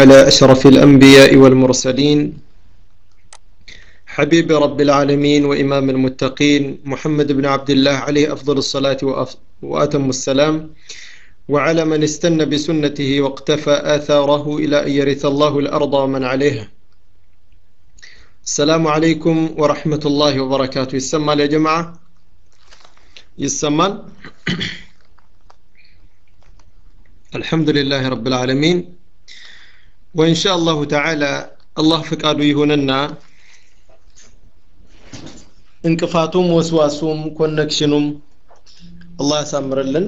على أشرف الأنبياء والمرسلين حبيب رب العالمين وإمام المتقين محمد بن عبد الله عليه أفضل الصلاة وأتم السلام وعلى من استنى بسنته واقتفى آثاره إلى أن يرث الله الأرض ومن عليها السلام عليكم ورحمة الله وبركاته يسمى يا جماعة يسمى الحمد لله رب العالمين وإن شاء الله تعالى الله فقاده يهوننا እንቅፋቱም ወስዋሱም ኮኔክሽኑም አላህ ያሳምርልን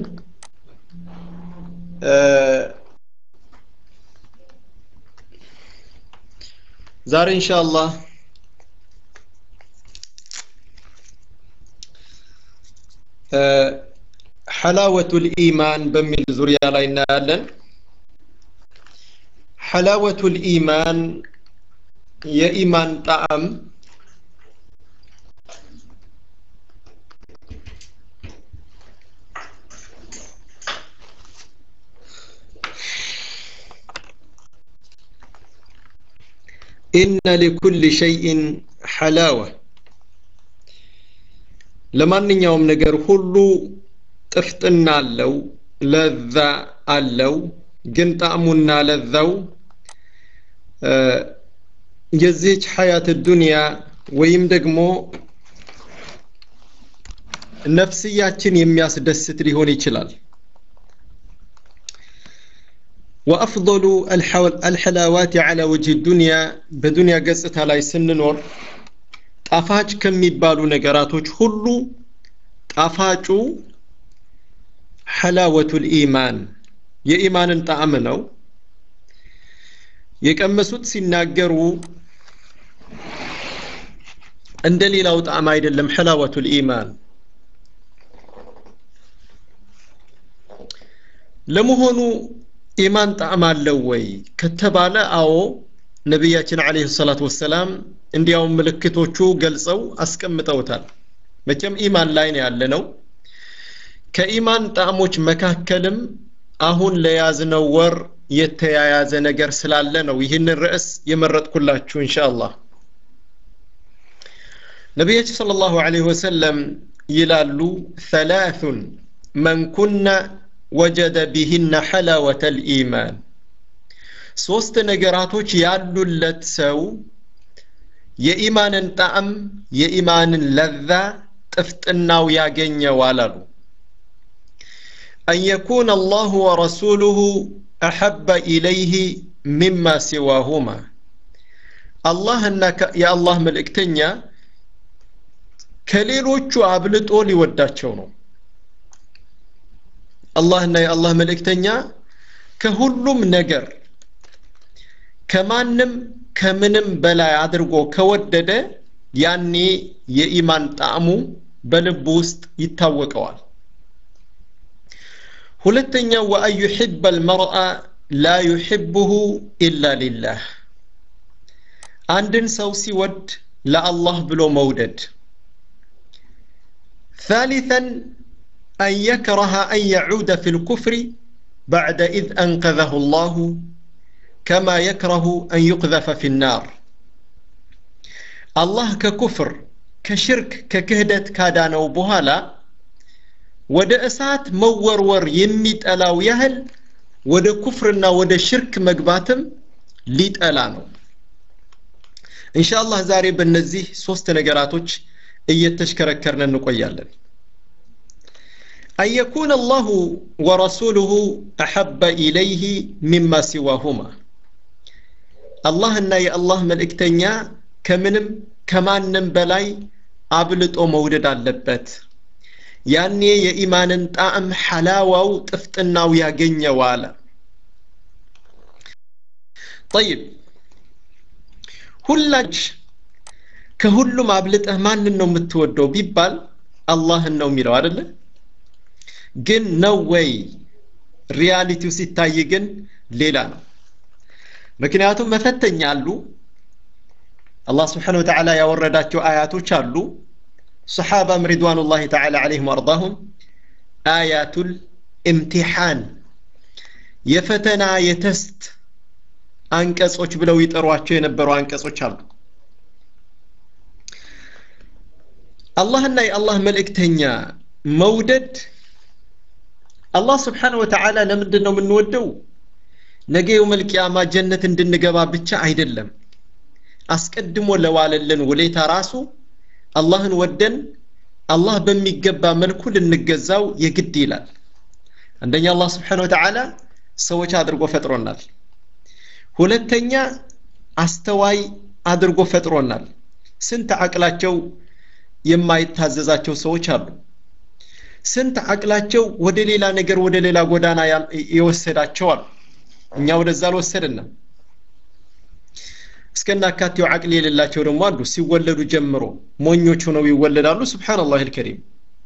ዛሬ ኢንሻአላህ ሐላወቱል ኢማን በሚል ዙሪያ ላይ እናያለን ሐላወቱል ኢማን የኢማን ጣዕም ኢነ ሊኩል ሸይእን ሐላወ ለማንኛውም ነገር ሁሉ ጥፍጥና አለው ለዛ አለው ግን ጣዕሙና ለዛው የዚህች ሐያት ዱንያ ወይም ደግሞ ነፍስያችን የሚያስደስት ሊሆን ይችላል وأفضل الحلاوات على وجه الدنيا بدنيا قصة لا سننور ጣፋጭ ከሚባሉ ነገራቶች ሁሉ ጣፋጩ ሐላወቱል ኢማን የኢማንን ጣዕም ነው የቀመሱት ሲናገሩ እንደ ሌላው ጣዕም አይደለም ሐላወቱል ኢማን ለመሆኑ ኢማን ጣዕም አለው ወይ ከተባለ አዎ ነቢያችን አለይሂ ሰላቱ ወሰላም እንዲያውም ምልክቶቹ ገልጸው አስቀምጠውታል መቼም ኢማን ላይ ነው ያለ ነው ከኢማን ጣዕሞች መካከልም አሁን ለያዝነው ወር የተያያዘ ነገር ስላለ ነው ይህንን ርዕስ የመረጥኩላችሁ ኢንሻአላህ ነቢያችን ሰለላሁ ዐለይሂ ወሰለም ይላሉ ሰላቱን መን ኩነ ወጀደ ቢህነ ሐላወተ ልኢማን ሶስት ነገራቶች ያሉለት ሰው የኢማንን ጣዕም የኢማንን ለዛ ጥፍጥናው ያገኘዋል አሉ أن يكون الله ورسوله أحب إليه مما سواهما الله أنك يا الله ملئكتنيا ከሌሎቹ አብልጦ ሊወዳቸው ነው አላህና የአላህ መልእክተኛ ከሁሉም ነገር ከማንም ከምንም በላይ አድርጎ ከወደደ ያኔ የኢማን ጣዕሙ በልቡ ውስጥ ይታወቀዋል ሁለተኛው ወአን ዩሕበ አልመርአ ላ ዩሕብሁ ኢላ ሊላህ አንድን ሰው ሲወድ ለአላህ ብሎ መውደድ ثالثا أن يكره أن يعود في الكفر بعد إذ أنقذه الله كما يكره أن يقذف في النار الله ككفر كشرك ككهدة كادانو بهالا ወደ እሳት መወርወር የሚጠላው ያህል ወደ ኩፍርና ወደ ሽርክ መግባትም ሊጠላ ነው ኢንሻአላህ ዛሬ በእነዚህ ሶስት ነገራቶች እየተሽከረከርን እንቆያለን أن يكون الله ورسوله أحب إليه مما سواهما الله أن يا الله ملئكتنيا كمنم كمانم بلاي አብልጦ መውደድ አለበት ያኔ የኢማንን ጣዕም ሐላዋው ጥፍጥናው ያገኘዋል ጠይብ ሁላች ከሁሉም አብልጠህ ማንን ነው የምትወደው ቢባል አላህን ነው የሚለው አደለ ግን ነው ወይ ሪያሊቲው ሲታይ ግን ሌላ ነው ምክንያቱም መፈተኛ አሉ አላህ ስብሓን ወተዓላ ያወረዳቸው አያቶች አሉ ሰሓባም ሪድዋኑላህ ተዓላ ዓለይህም ወአርዳሁም አያቱል ኢምቲሓን የፈተና የተስት አንቀጾች ብለው ይጠሯቸው የነበሩ አንቀጾች አሉ አላህና የአላህ መልእክተኛ መውደድ አላህ ስብሓን ወተዓላ ለምንድን ነው የምንወደው ነገ የውመል ቂያማ ጀነት እንድንገባ ብቻ አይደለም አስቀድሞ ለዋለልን ውሌታ ራሱ አላህን ወደን አላህ በሚገባ መልኩ ልንገዛው የግድ ይላል አንደኛ አላህ ስብሓን ወተዓላ ሰዎች አድርጎ ፈጥሮናል ሁለተኛ አስተዋይ አድርጎ ፈጥሮናል ስንት አቅላቸው የማይታዘዛቸው ሰዎች አሉ ስንት አቅላቸው ወደ ሌላ ነገር ወደ ሌላ ጎዳና የወሰዳቸው አሉ እኛ ወደዛ አልወሰድንም እስከናካቴው አቅል የሌላቸው ደግሞ አሉ ሲወለዱ ጀምሮ ሞኞች ሆነው ይወለዳሉ ስብሓንላህ ልከሪም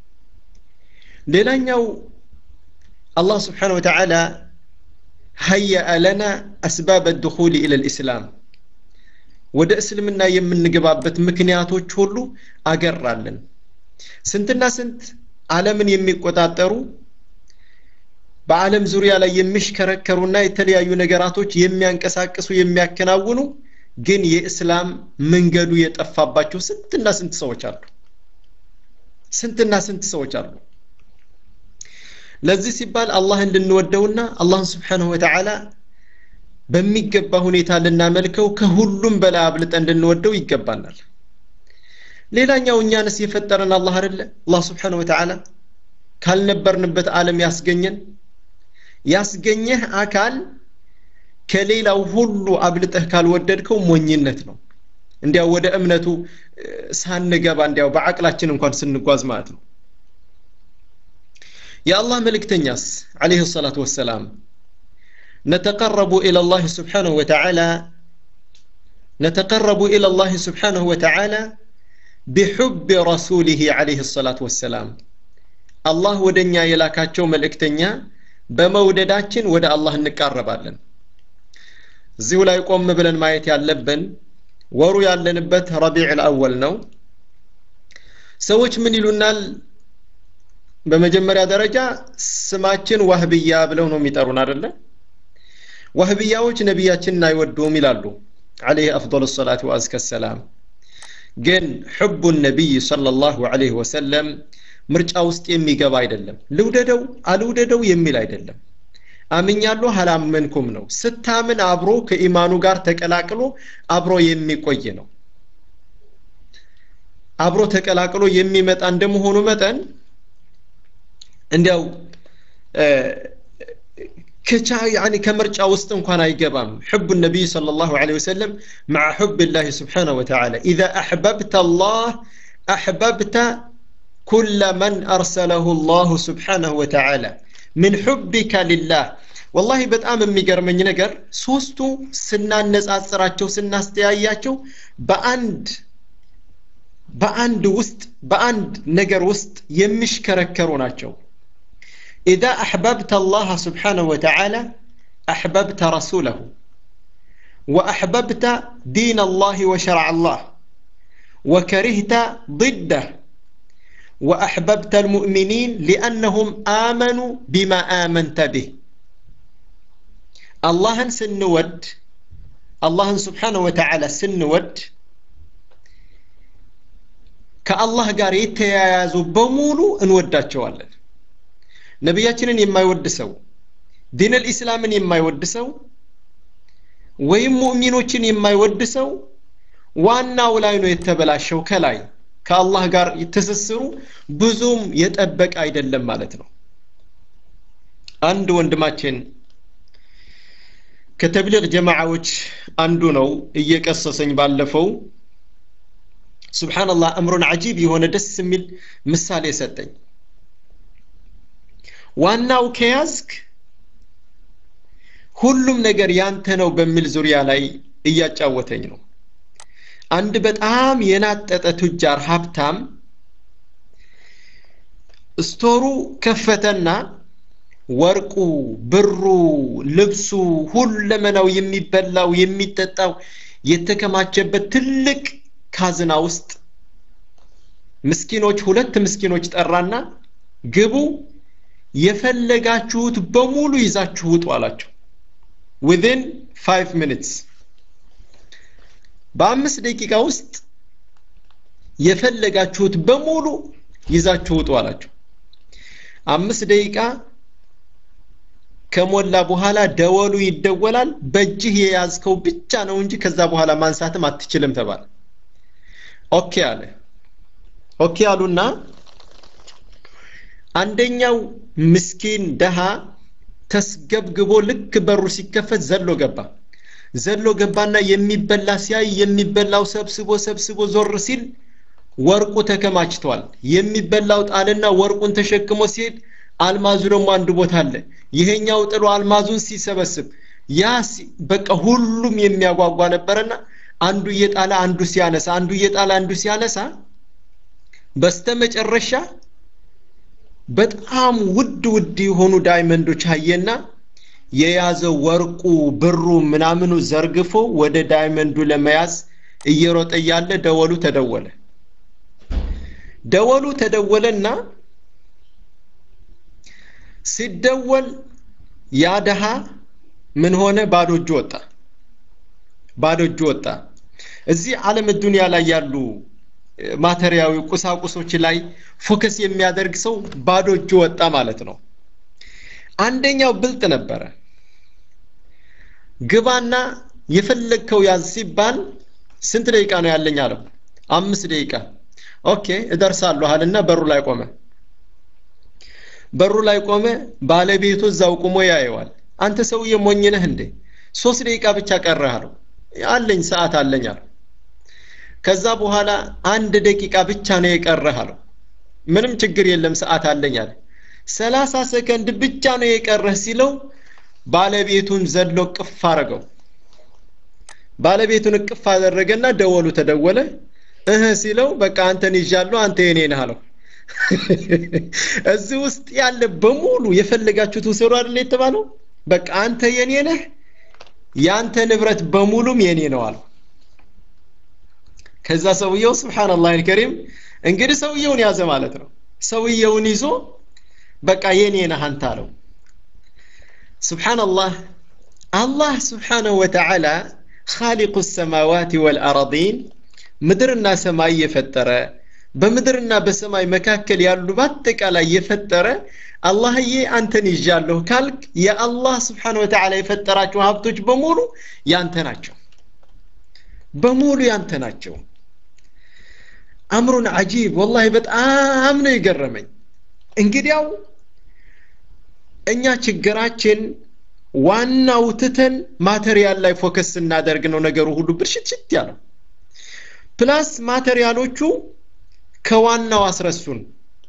ሌላኛው አላህ ስብሓን ወተዓላ هيأ لنا أسباب الدخول إلى الإسلام ወደ እስልምና የምንገባበት ምክንያቶች ሁሉ አገራለን ስንትና ስንት ዓለምን የሚቆጣጠሩ በዓለም ዙሪያ ላይ የሚሽከረከሩና የተለያዩ ነገራቶች የሚያንቀሳቅሱ የሚያከናውኑ ግን የእስላም መንገዱ የጠፋባቸው ስንትና ስንት ሰዎች አሉ ስንትና ስንት ሰዎች አሉ ለዚህ ሲባል አላህን ልንወደውና አላህን ስብሓንሁ ወተዓላ በሚገባ ሁኔታ ልናመልከው ከሁሉም በላይ አብልጠን ልንወደው ይገባናል ሌላኛው እኛንስ የፈጠረን አላህ አይደለ አላህ ስብሓንሁ ወተዓላ ካልነበርንበት ዓለም ያስገኘን ያስገኘህ አካል ከሌላው ሁሉ አብልጠህ ካልወደድከው ሞኝነት ነው እንዲያው ወደ እምነቱ ሳንገባ እንዲያው በአቅላችን እንኳን ስንጓዝ ማለት ነው የአላህ መልእክተኛስ عليه الصلاة والسلام نتقرب إلى الله سبحانه وتعالى نتقرب إلى الله سبحانه وتعالى بحب رسوله عليه الصلاة والسلام الله ودنيا يلاكاتشو ملئكتنيا በመውደዳችን ወደ አላህ እንቃረባለን እዚሁ ላይ ቆም ብለን ማየት ያለብን ወሩ ያለንበት ረቢዕ ልአወል ነው ሰዎች ምን ይሉናል በመጀመሪያ ደረጃ ስማችን ዋህብያ ብለው ነው የሚጠሩን አደለ ዋህብያዎች ነቢያችንን አይወዱም ይላሉ عليه أفضل الصلاة وأزكى السلام ግን ሕቡ ነቢይ صلى الله عليه وسلم ምርጫ ውስጥ የሚገባ አይደለም ልውደደው አልውደደው የሚል አይደለም አምኛለሁ አላመንኩም ነው ስታምን አብሮ ከኢማኑ ጋር ተቀላቅሎ አብሮ የሚቆይ ነው አብሮ ተቀላቅሎ የሚመጣ እንደመሆኑ መጠን እንዲያው ከቻ ያኒ ከምርጫ ውስጥ እንኳን አይገባም ሕቡ ነቢይ صلى الله عليه وسلم مع حب الله سبحانه وتعالى إذا أحببت الله أحببت كل من أرسله الله سبحانه وتعالى من حبك لله والله በጣም የሚገርመኝ ነገር ሶስቱ ስናነጻጽራቸው ስናስተያያቸው በአንድ በአንድ ውስጥ በአንድ ነገር ውስጥ የሚሽከረከሩ ናቸው إذا أحببت الله سبحانه وتعالى أحببت رسوله وأحببت دين الله وشرع الله وكرهت ضده وأحببت المؤمنين لأنهم آمنوا بما آمنت به الله سنود الله سبحانه وتعالى سنود ከአላህ ጋር የተያያዙ በሙሉ እንወዳቸዋለን ነቢያችንን የማይወድ ሰው ዲን ልኢስላምን የማይወድ ሰው ወይም ሙእሚኖችን የማይወድ ሰው ዋናው ላይ ነው የተበላሸው ከላይ ከአላህ ጋር ትስስሩ ብዙም የጠበቀ አይደለም ማለት ነው አንድ ወንድማችን ከተብሊግ ጀማዓዎች አንዱ ነው እየቀሰሰኝ ባለፈው ስብሓንላህ እምሩን አጂብ የሆነ ደስ የሚል ምሳሌ ሰጠኝ ዋናው ከያዝክ ሁሉም ነገር ያንተ ነው በሚል ዙሪያ ላይ እያጫወተኝ ነው አንድ በጣም የናጠጠ ቱጃር ሀብታም ስቶሩ ከፈተና ወርቁ ብሩ ልብሱ ሁለመናው የሚበላው የሚጠጣው የተከማቸበት ትልቅ ካዝና ውስጥ ምስኪኖች ሁለት ምስኪኖች ጠራና ግቡ የፈለጋችሁት በሙሉ ይዛችሁ ውጡ አላቸው ዊዝን ፋይቭ ሚኒትስ በአምስት ደቂቃ ውስጥ የፈለጋችሁት በሙሉ ይዛችሁ ውጡ አላቸው አምስት ደቂቃ ከሞላ በኋላ ደወሉ ይደወላል በእጅህ የያዝከው ብቻ ነው እንጂ ከዛ በኋላ ማንሳትም አትችልም ተባለ ኦኬ አለ ኦኬ አሉና አንደኛው ምስኪን ደሃ ተስገብግቦ ልክ በሩ ሲከፈት ዘሎ ገባ ዘሎ ገባና የሚበላ ሲያይ የሚበላው ሰብስቦ ሰብስቦ ዞር ሲል ወርቁ ተከማችቷል የሚበላው ጣልና ወርቁን ተሸክሞ ሲሄድ አልማዙ ደግሞ አንድ ቦታ አለ ይሄኛው ጥሎ አልማዙን ሲሰበስብ ያ በቃ ሁሉም የሚያጓጓ ነበረና አንዱ እየጣለ አንዱ ሲያነሳ አንዱ እየጣለ አንዱ ሲያነሳ በስተመጨረሻ በጣም ውድ ውድ የሆኑ ዳይመንዶች አየና የያዘው ወርቁ ብሩ ምናምኑ ዘርግፎ ወደ ዳይመንዱ ለመያዝ እየሮጠ እያለ ደወሉ ተደወለ ደወሉ ተደወለና ሲደወል ያ ደሃ ምን ሆነ ባዶ እጁ ወጣ ባዶ እጁ ወጣ እዚህ ዓለም ዱንያ ላይ ያሉ ማተሪያዊ ቁሳቁሶች ላይ ፎከስ የሚያደርግ ሰው ባዶ እጁ ወጣ ማለት ነው አንደኛው ብልጥ ነበረ ግባና የፈለግከው ያዝ ሲባል ስንት ደቂቃ ነው ያለኝ አለው አምስት ደቂቃ ኦኬ እደርሳለሁ አለና በሩ ላይ ቆመ በሩ ላይ ቆመ ባለቤቱ እዛው ቁሞ ያየዋል አንተ ሰውዬ ሞኝ ነህ እንዴ ሶስት ደቂቃ ብቻ ቀረህ አለው አለኝ ሰዓት አለኝ አለው ከዛ በኋላ አንድ ደቂቃ ብቻ ነው የቀረህ አለው ምንም ችግር የለም ሰዓት አለኝ አለ ሰላሳ ሰከንድ ብቻ ነው የቀረህ ሲለው ባለቤቱን ዘሎ ቅፍ አረገው ባለቤቱን እቅፍ አደረገና ደወሉ ተደወለ እህ ሲለው በቃ አንተን ይዣለሁ አንተ የኔ ነህ አለው እዚህ ውስጥ ያለ በሙሉ የፈለጋችሁት ውሰዱ አይደል የተባለው በቃ አንተ የኔ ነህ ያንተ ንብረት በሙሉም የኔ ነው አለው ከዛ ሰውየው ስብሓንላህ አልከሪም እንግዲህ ሰውየውን ያዘ ማለት ነው ሰውየውን ይዞ በቃ የኔ ነህ አንተ አለው ስብሓንላህ አላህ ስብሓነሁ ወተዓላ ኻሊቁ ሰማዋት ወልአረዲን ምድርና ሰማይ የፈጠረ በምድርና በሰማይ መካከል ያሉ በአጠቃላይ የፈጠረ አላህዬ አንተን ይዣለሁ ካልክ የአላህ ስብሓን ወተዓላ የፈጠራቸው ሀብቶች በሙሉ ያንተ ናቸው በሙሉ ያንተ ናቸው አምሩን አጂብ ወላሂ በጣም ነው የገረመኝ እንግዲያው እኛ ችግራችን ዋናው ትተን ማቴሪያል ላይ ፎከስ ስናደርግ ነው ነገሩ ሁሉ ብርሽትሽት ያለው ፕላስ ማቴሪያሎቹ ከዋናው አስረሱን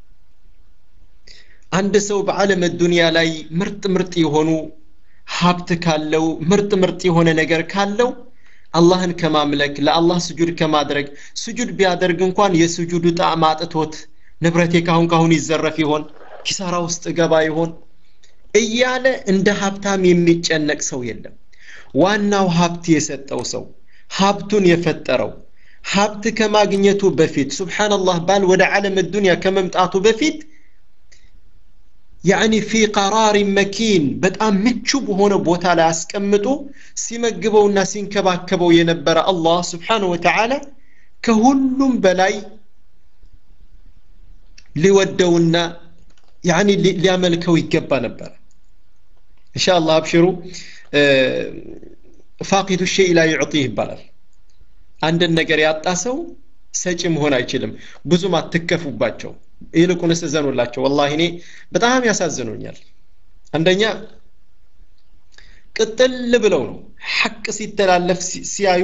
አንድ ሰው በዓለም ዱንያ ላይ ምርጥ ምርጥ የሆኑ ሀብት ካለው ምርጥ ምርጥ የሆነ ነገር ካለው አላህን ከማምለክ ለአላህ ስጁድ ከማድረግ ስጁድ ቢያደርግ እንኳን የስጁዱ ጣዕም አጥቶት ንብረቴ ካሁን ካሁን ይዘረፍ ይሆን ኪሳራ ውስጥ ገባ ይሆን እያለ እንደ ሀብታም የሚጨነቅ ሰው የለም ዋናው ሀብት የሰጠው ሰው ሀብቱን የፈጠረው ሀብት ከማግኘቱ በፊት ሱብሓነላህ ባል ወደ ዓለም ዱንያ ከመምጣቱ በፊት ያኒ ፊ ቀራሪ መኪን በጣም ምቹ በሆነ ቦታ ላይ አስቀምጦ ሲመግበውና ሲንከባከበው የነበረ አላህ ስብሓን ወተዓላ ከሁሉም በላይ ሊወደውና ያኒ ሊያመልከው ይገባ ነበር እንሻ አላህ አብሽሩ ፋቂዱ ሸይ ላ ዩዕጢህ ይባላል አንድን ነገር ያጣ ሰው ሰጪ መሆን አይችልም ብዙም አትከፉባቸው ይልቁንስ እዘኑላቸው ወላሂ እኔ በጣም ያሳዝኑኛል አንደኛ ቅጥል ብለው ነው ሐቅ ሲተላለፍ ሲያዩ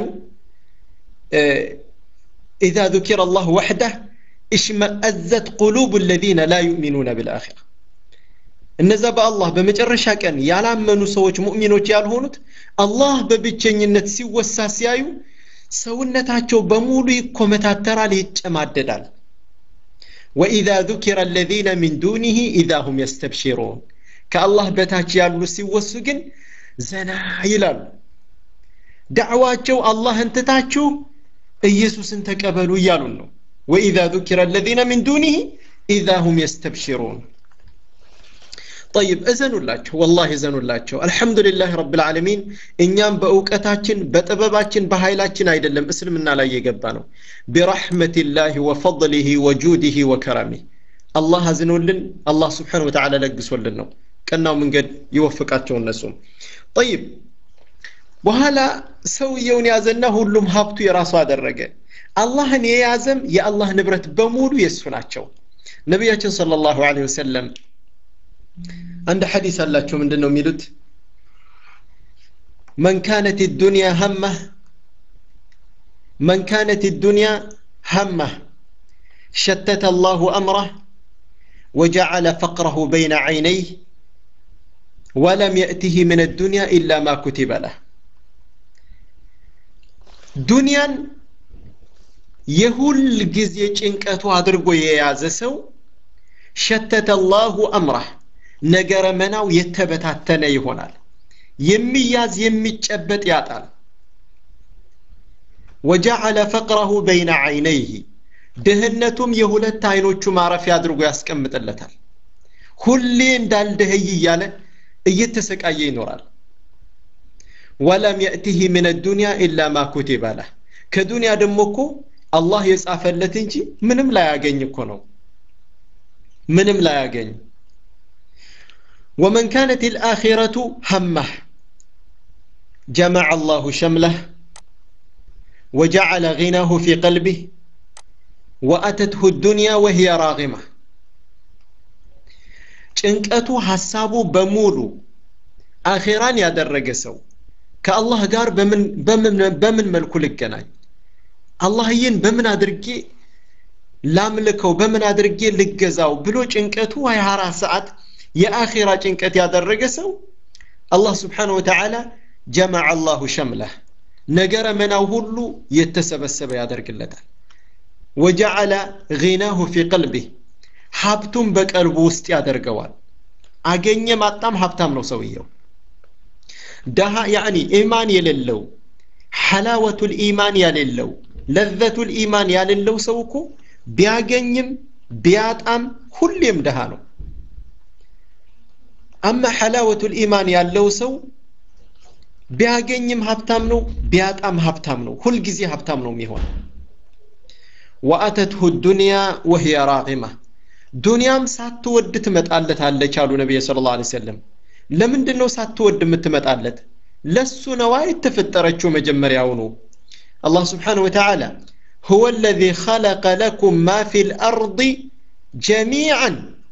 ኢዛ ذكر الله وحده اشمأزت قلوب الذين لا يؤمنون بالآخرة እነዛ በአላህ በመጨረሻ ቀን ያላመኑ ሰዎች ሙእሚኖች ያልሆኑት አላህ በብቸኝነት ሲወሳ ሲያዩ ሰውነታቸው በሙሉ ይኮመታተራል ይጨማደዳል وإذا ذكر الذين من دونه إذا هم يستبشرون كالله بتاች ያሉ ሲወሱ ግን ዘና ይላሉ ዳዕዋቸው አላህን ትታችሁ ኢየሱስን ተቀበሉ እያሉን ነው وإذا ذكر الذين من دونه إذا هم يستبشرون ጠይብ እዘኑላቸው ወላሂ እዘኑላቸው አልሐምዱሊላህ ረብልዓለሚን እኛም በእውቀታችን በጥበባችን በኃይላችን አይደለም እስልምና ላይ የገባ ነው ቢረሕመቲላህ ወፈضሊህ ወጁዲህ ወከረሚህ አላህ አዝኖልን አላህ ስብሓን ወተዓላ ለግሶልን ነው ቀናው መንገድ ይወፍቃቸው እነሱም ጠይብ በኋላ ሰውየውን ያዘና ሁሉም ሀብቱ የራሱ አደረገ አላህን የያዘም የአላህ ንብረት በሙሉ የእሱ ናቸው ነቢያችን صለ ላሁ ለ ወሰለም አንድ ሐዲስ አላቸው ምንድን ነው የሚሉት መን ካነት ዱንያ ሀመህ መን ካነት ዱንያ ሀመህ ሸተተ አላሁ አምረህ وجعل فقره بين عينيه ولم يأته من الدنيا إلا ما كتب له ዱንያን የሁል ጊዜ ጭንቀቱ አድርጎ የያዘ ሰው ሸተተ አላሁ አምራህ ነገረ መናው የተበታተነ ይሆናል የሚያዝ የሚጨበጥ ያጣል ወጀዐለ ፈቅረሁ በይነ ዐይነይህ ድህነቱም የሁለት አይኖቹ ማረፊያ አድርጎ ያስቀምጥለታል ሁሌ እንዳልደህይ እያለ እየተሰቃየ ይኖራል ወለም የእቲህ ምን ዱንያ ኢላ ማ ኩቲበ ለህ ከዱንያ ደግሞ እኮ አላህ የጻፈለት እንጂ ምንም ላያገኝ እኮ ነው ምንም ላያገኝ ومن كانت الآخرة همه جمع الله شمله وجعل غناه في قلبه وأتته الدنيا وهي راغمة ጭንቀቱ ሐሳቡ በሙሉ አኼራን ያደረገ ሰው ከአላህ ጋር በምን መልኩ ልገናኝ አላህዬን በምን አድርጌ ላምልከው በምን አድርጌ ልገዛው ብሎ ጭንቀቱ 24 ሰዓት የአኼራ ጭንቀት ያደረገ ሰው አላህ ስብሓን ወተዓላ ጀመዐ አላሁ ሸምለህ ነገረ መናው ሁሉ የተሰበሰበ ያደርግለታል ወጀዐለ ጊናሁ ፊ ቀልቢህ ሀብቱን በቀልቡ ውስጥ ያደርገዋል አገኘ ማጣም ሀብታም ነው ሰውየው ደሃ ያኒ ኢማን የሌለው ሐላወቱል ኢማን ያሌለው ለዘቱል ኢማን ያሌለው ሰው እኮ ቢያገኝም ቢያጣም ሁሌም ደሃ ነው አማ ሐላወቱል ኢማን ያለው ሰው ቢያገኝም ሀብታም ነው ቢያጣም ሀብታም ነው ሁልጊዜ ሀብታም ነው የሚሆን ወአተትሁ ዱንያ ወህየ ራቂማ ዱንያም ሳትወድ ትመጣለታለች አሉ ነቢይ ስለ ላ ሰለም ለምንድን ነው ሳትወድ የምትመጣለት ለሱ ነዋ የተፈጠረችው መጀመሪያውኑ አላህ ስብሓን ወተዓላ هو الذي خلق لكم ما في الأرض جميعا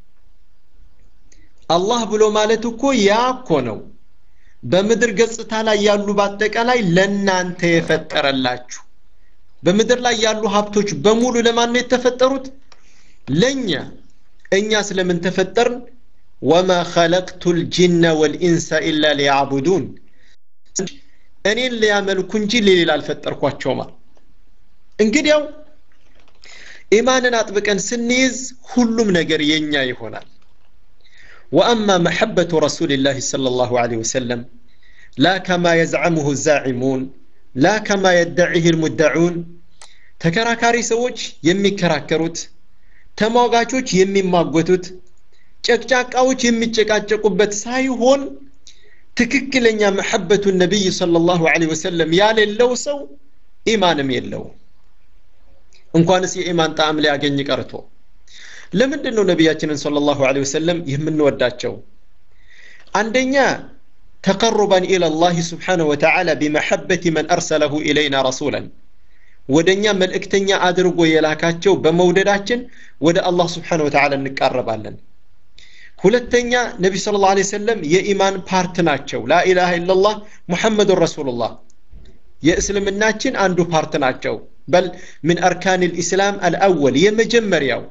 አላህ ብሎ ማለት እኮ ያ እኮ ነው በምድር ገጽታ ላይ ያሉ በአጠቃላይ ለእናንተ የፈጠረላችሁ በምድር ላይ ያሉ ሀብቶች በሙሉ ለማን ነው የተፈጠሩት ለእኛ እኛ ስለምን ተፈጠርን ወማ ኸለቅቱ ልጅነ ወልኢንሰ ኢላ ሊያዕቡዱን እኔን ሊያመልኩ እንጂ ሌሌላ አልፈጠርኳቸውማ እንግዲያው ኢማንን አጥብቀን ስንይዝ ሁሉም ነገር የኛ ይሆናል وأما محبة رسول الله صلى الله عليه وسلم لا كما يزعمه الزاعمون لا كما يدعيه المدعون ተከራካሪ ሰዎች የሚከራከሩት ተሟጋቾች የሚማጎቱት ጨቅጫቃዎች የሚጨቃጨቁበት ሳይሆን ትክክለኛ መሐበቱ ነቢይ صلى الله عليه وسلم ያሌለው ሰው ኢማንም የለው እንኳንስ የኢማን ጣዕም ሊያገኝ ቀርቶ ለምንድን ነው ነቢያችንን صلى الله عليه وسلم የምንወዳቸው አንደኛ تقربا إلى الله سبحانه وتعالى بمحبة من أرسله إلينا رسولا ወደኛ መልእክተኛ አድርጎ የላካቸው በመውደዳችን ወደ አላህ ስብሓን ወተዓላ እንቃረባለን ሁለተኛ ነቢ ስለ ላ ሰለም የኢማን ፓርት ናቸው ላኢላሃ ኢላላህ ሙሐመዱን ረሱሉላህ የእስልምናችን አንዱ ፓርት ናቸው በል ምን አርካን ልእስላም አልአወል የመጀመሪያው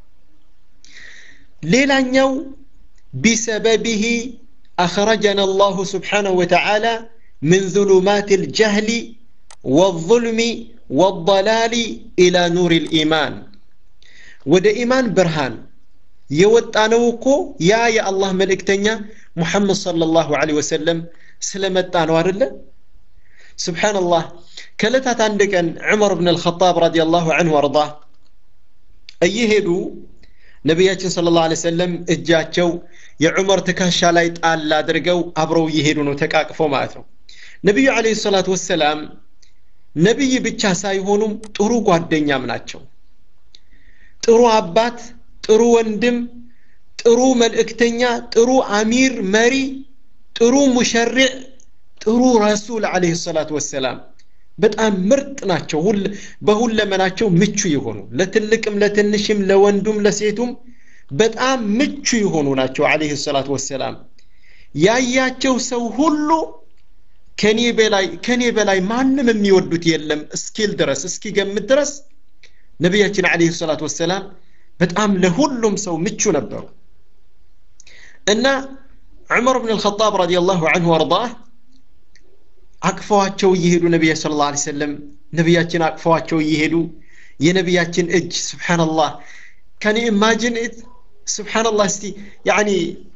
ሌላኛው ቢሰበብህ أخرجنا الله سبحانه وتعالى من ظلمات الجهل والظلم والضلال إلى نور الإيمان ወደ ኢማን ብርሃን የወጣነው እኮ ያ የአላህ መልእክተኛ ሙሐመድ ሰለላሁ ዐለይሂ ወሰለም ስለመጣ ነው አይደለ ስብሓንላህ ከዕለታት አንድ ቀን ዑመር ብን አልኸጣብ ረዲየላሁ ዐንሁ አርዳ እየሄዱ ነቢያችን ስለ ላ ሰለም እጃቸው የዑመር ትከሻ ላይ ጣል አድርገው አብረው እየሄዱ ነው ተቃቅፈው ማለት ነው ነቢዩ አለይሂ ሰላቱ ወሰላም ነቢይ ብቻ ሳይሆኑም ጥሩ ጓደኛም ናቸው ጥሩ አባት ጥሩ ወንድም ጥሩ መልእክተኛ ጥሩ አሚር መሪ ጥሩ ሙሸሪዕ ጥሩ ረሱል አለይሂ ሰላቱ ወሰላም በጣም ምርጥ ናቸው በሁለመናቸው ምቹ የሆኑ ለትልቅም ለትንሽም ለወንዱም ለሴቱም በጣም ምቹ የሆኑ ናቸው አለይሂ ሰላቱ ወሰላም ያያቸው ሰው ሁሉ ከኔ በላይ ከኔ በላይ ማንም የሚወዱት የለም እስኪል ድረስ እስኪገምት ድረስ ነቢያችን አለይሂ ሰላቱ ወሰላም በጣም ለሁሉም ሰው ምቹ ነበሩ እና ዑመር ብን አልኸጣብ ረዲየላሁ አንሁ ወርዳህ አቅፈዋቸው እየሄዱ ነቢያ ስለ ላ ሰለም ነቢያችን አቅፈዋቸው እየሄዱ የነቢያችን እጅ ስብሓንላህ ከኒ ኢማጅን ስብሓንላህ እስቲ ያኒ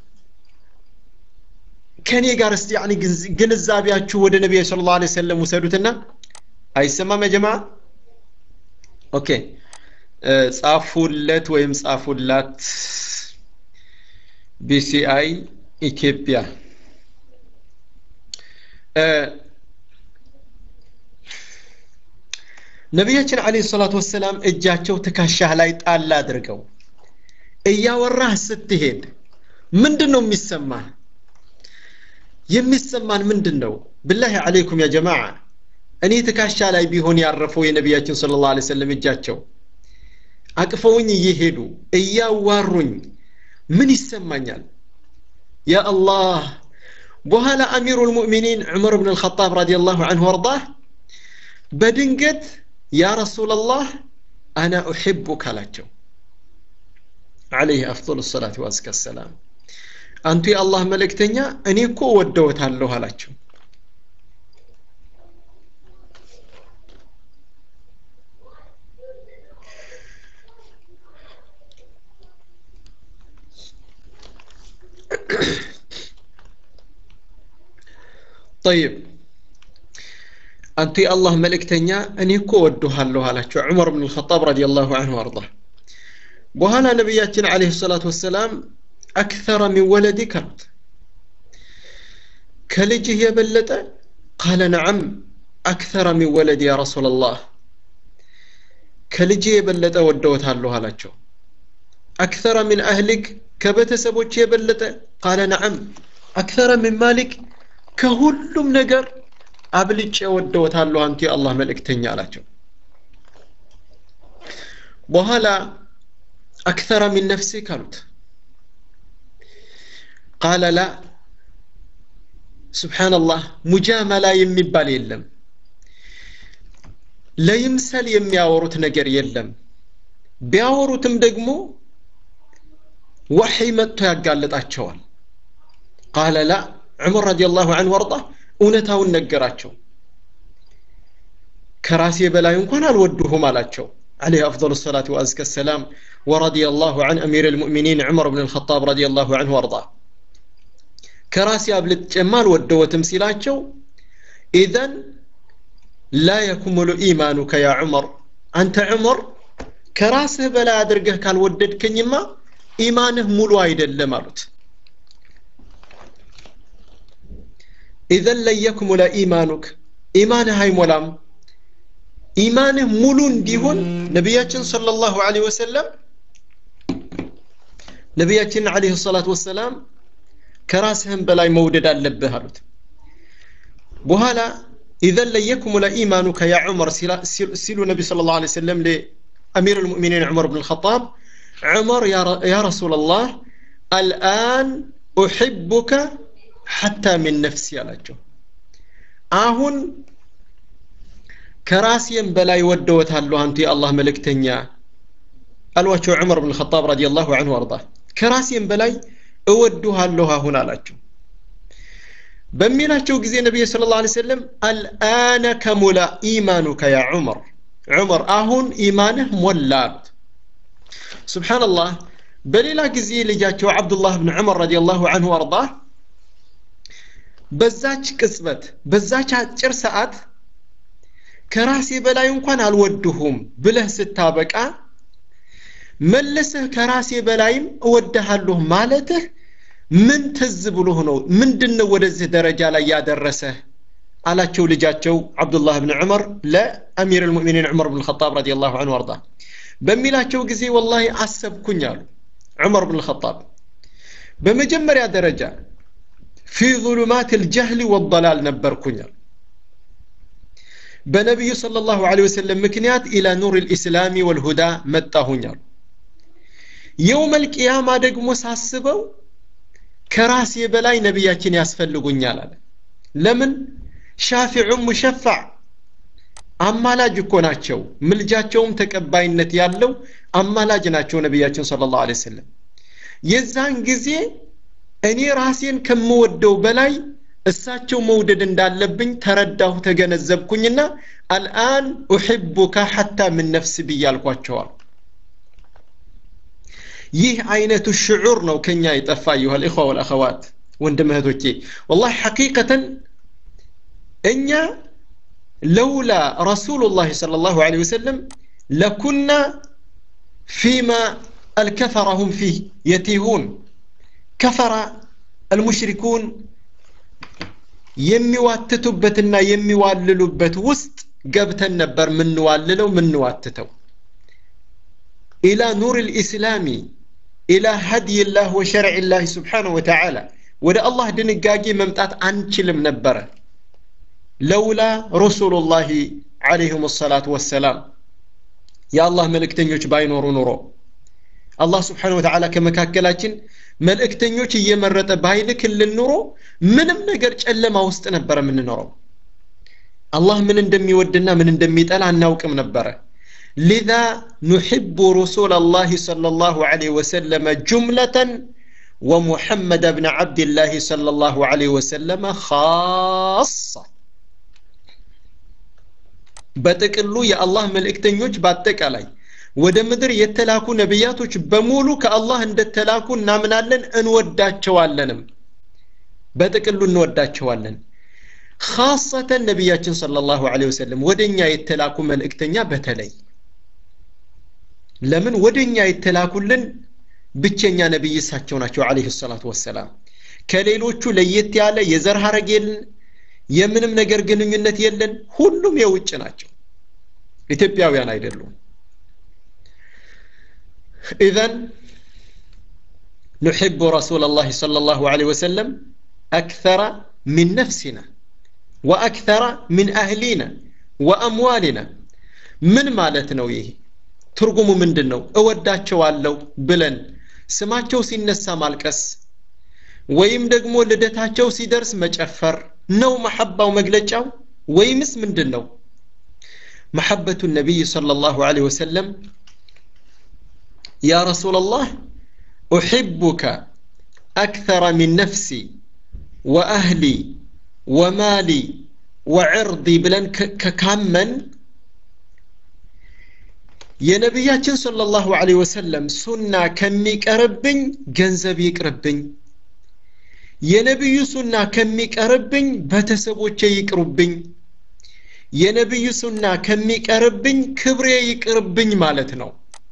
ከኔ ጋር እስቲ ያኒ ግንዛቤያችሁ ወደ ነቢያ ስለ ላ ሰለም ውሰዱትና አይሰማም የጀማ ኦኬ ጻፉለት ወይም ጻፉላት ቢሲአይ ኢትዮጵያ ነቢያችን አለይሂ ሰላቱ ወሰላም እጃቸው ትከሻህ ላይ ጣል አድርገው እያወራህ ስትሄድ ምንድን ነው የሚሰማህ የሚሰማን ምንድን ነው ብላሂ አለይኩም ያ ጀማዓ እኔ ትከሻ ላይ ቢሆን ያረፈው የነቢያችን ስለ ላ ሰለም እጃቸው አቅፈውኝ እየሄዱ እያዋሩኝ ምን ይሰማኛል ያ አላህ በኋላ አሚሩ ልሙእሚኒን ዑመር ብን ልኸጣብ ረዲየላሁ አንሁ ወርዳህ በድንገት ያ ረሱላላህ አና ኡሕቡክ አላቸው አለይህ አፍضل ሰላት ወአዝከ ሰላም አንቱ የአላህ መልእክተኛ እኔ እኮ ወደወታለሁ አላቸው طيب አንቱ የአላህ መልእክተኛ እኔ እኮ ወድሃለሁ አላቸው ዑመር ብን ልኸጣብ ረዲየላሁ አንሁ አርዳ በኋላ ነቢያችን አለህ ሰላት ወሰላም አክተረ ሚን ወለዲክ አሉት ከልጅህ የበለጠ ቃለ ነዓም አክተረ ሚን ወለድ ያ ረሱላ ላህ ከልጅህ የበለጠ ወደወታለሁ አላቸው አክተረ ሚን አህሊክ ከቤተሰቦች የበለጠ ቃለ ነዓም አክተረ ሚን ማሊክ ከሁሉም ነገር አብልጬ ወደወታለሁ አንቱ የአላህ መልእክተኛ አላቸው በኋላ አክተረ ሚን ነፍሲክ አሉት ቃለ ላ ስብሓንላህ ሙጃመላ የሚባል የለም ለይምሰል የሚያወሩት ነገር የለም ቢያወሩትም ደግሞ ወሒ መጥቶ ያጋልጣቸዋል ቃለ ላ ዑመር ረዲየላሁ አንሁ ወርዳ እውነታውን ነገራቸው ከራሴ በላይ እንኳን አልወድሁም አላቸው عليه أفضل الصلاة وأزكى السلام ورضي الله عن أمير المؤمنين عمر بن الخطاب رضي الله عنه وارضاه كراسي أبلت جمال ودو تمثيلاتشو إذن لا يكمل إيمانك يا عمر أنت عمر كراسه بلا أدرقه كان ودد كنيما إيمانه ملو أيدا لمالت إذن لن يكمل إيمانك إيمانه هاي ملام ኢማንህ ሙሉ እንዲሆን ነቢያችን ሰለላሁ ዐለይሂ ወሰለም ነቢያችን ዐለይሂ ሰላቱ ወሰላም ከራስህም በላይ መውደድ አለብህ አሉት በኋላ ኢዘን ለየክሙለ ኢማኑከ ያ ዑመር ሲሉ ነቢ ስለ ላሁ ዐለይሂ ወሰለም ለአሚር ልሙእሚኒን ዑመር ብን ልኸጣብ ዑመር ያ ረሱላላህ አልአን ኡሕቡከ ሐታ ሚን ነፍሲ አላቸው አሁን ከራሴም በላይ ወደወታለሁ አንቱ የአላህ መልእክተኛ አሏቸው ዑመር ብን ልኸጣብ ረዲየላሁ አንሁ አርዳ ከራሴም በላይ እወድሃለሁ አሁን አላቸው በሚላቸው ጊዜ ነቢይ ስለ ላ ሰለም አልአነ ከሙላ ኢማኑከ ያ ዑመር ዑመር አሁን ኢማንህ ሞላ አሉት ስብሓንላህ በሌላ ጊዜ ልጃቸው አብዱላህ ብን ዑመር ረዲየላሁ አንሁ አርዳ በዛች ቅጽበት በዛች አጭር ሰዓት ከራሴ በላይ እንኳን አልወድሁም ብለህ ስታበቃ መልሰህ ከራሴ በላይም እወድሃለሁ ማለትህ ምን ትዝ ብሎ ነው ምንድን ነው ወደዚህ ደረጃ ላይ ያደረሰህ አላቸው ልጃቸው አብዱላህ ብን ዑመር ለአሚር ልሙእሚኒን ዑመር ብን ልኸጣብ ረዲ ላሁ አንሁ አርዳ በሚላቸው ጊዜ ወላሂ አሰብኩኝ አሉ ዑመር ብን ልኸጣብ በመጀመሪያ ደረጃ ፊ ظሉማት ልጀህል ወضላል ነበርኩኝ አሉ በነቢዩ صለ ላሁ ለ ወሰለም ምክንያት ኢላ ኑር ልእስላሚ ወልሁዳ መጣሁኝ አሉ የውም ልቅያማ ደግሞ ሳስበው ከራሴ በላይ ነቢያችን ያስፈልጉኛል አለ ለምን ሻፊዑ ሙሸፋዕ አማላጅ እኮ ናቸው ምልጃቸውም ተቀባይነት ያለው አማላጅ ናቸው ነቢያችን ስለ ላሁ ወሰለም የዛን ጊዜ እኔ ራሴን ከምወደው በላይ እሳቸው መውደድ እንዳለብኝ ተረዳሁ ተገነዘብኩኝና አልአን ኡሕቡካ ሐታ ምን ነፍስ ብያልኳቸዋል ይህ አይነቱ ሽዑር ነው ከኛ የጠፋ ይሆ ልእኽዋ ወልአኸዋት ወንድም እህቶቼ ወላሂ ሐቂቀተን እኛ ለውላ ረሱሉ ላህ صለ ላሁ ለ ወሰለም ለኩና ፊማ አልከፈረ ሁም ፊህ የቲሁን ከፈራ አልሙሽሪኩን የሚዋትቱበትና የሚዋልሉበት ውስጥ ገብተን ነበር ምንዋልለው ምንዋትተው ኢላ ኑር ልእስላሚ ኢላ ሀድይ ላህ ወሸርዕ ላህ ስብሓንሁ ወተዓላ ወደ አላህ ድንጋጌ መምጣት አንችልም ነበረ ለውላ ረሱሉ ላህ ዓለይህም ሰላት ወሰላም የአላህ መልእክተኞች ባይኖሩ ኑሮ አላህ ስብሓን ወተዓላ ከመካከላችን መልእክተኞች እየመረጠ ባይልክልን ኑሮ ምንም ነገር ጨለማ ውስጥ ነበረ የምንኖረው አላህ ምን እንደሚወድና ምን እንደሚጠላ አናውቅም ነበረ لذا نحب رسول الله صلى الله عليه وسلم جملة ومحمد بن عبد الله صلى الله عليه وسلم خاصة በጥቅሉ የአላህ መልእክተኞች በአጠቃላይ ወደ ምድር የተላኩ ነቢያቶች በሙሉ ከአላህ እንደተላኩ እናምናለን እንወዳቸዋለንም በጥቅሉ እንወዳቸዋለን ካሰተን ነቢያችን صለ ላሁ ለ ወሰለም ወደ እኛ የተላኩ መልእክተኛ በተለይ ለምን ወደ እኛ የተላኩልን ብቸኛ ነቢይ እሳቸው ናቸው አለህ ሰላቱ ወሰላም ከሌሎቹ ለየት ያለ የዘር ሀረግ የለን የምንም ነገር ግንኙነት የለን ሁሉም የውጭ ናቸው ኢትዮጵያውያን አይደሉም ኢዘን نحب رسول الله صلى الله عليه وسلم أكثر من نفسنا وأكثر من أهلنا وأموالنا من مالتنا ويه ትርጉሙ ምንድን ነው እወዳቸዋለሁ ብለን ስማቸው ሲነሳ ማልቀስ ወይም ደግሞ ልደታቸው ሲደርስ መጨፈር ነው መሐባው መግለጫው ወይምስ ምንድን ነው መሐበቱ ነቢይ صلى الله عليه وسلم يا رسول الله أحبك أكثر من نفسي وأهلي ومالي وعرضي بلن ككامن የነቢያችን ሰለላሁ ዐለይሂ ወሰለም ሱና ከሚቀርብኝ ገንዘብ ይቅርብኝ የነቢዩ ሱና ከሚቀርብኝ ቤተሰቦቼ ይቅሩብኝ የነቢዩ ሱና ከሚቀርብኝ ክብሬ ይቅርብኝ ማለት ነው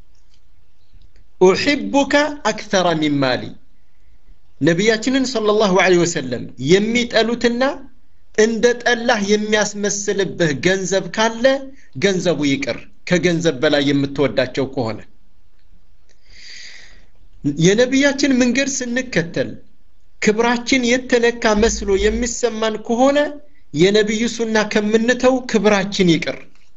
ኡሕቡከ አክተራ ሚን ማሊ ነቢያችንን ሰለላሁ ዐለይሂ ወሰለም የሚጠሉትና እንደ ጠላህ የሚያስመስልብህ ገንዘብ ካለ ገንዘቡ ይቅር ከገንዘብ በላይ የምትወዳቸው ከሆነ የነቢያችን መንገድ ስንከተል ክብራችን የተነካ መስሎ የሚሰማን ከሆነ የነቢዩ ሱና ከምንተው ክብራችን ይቅር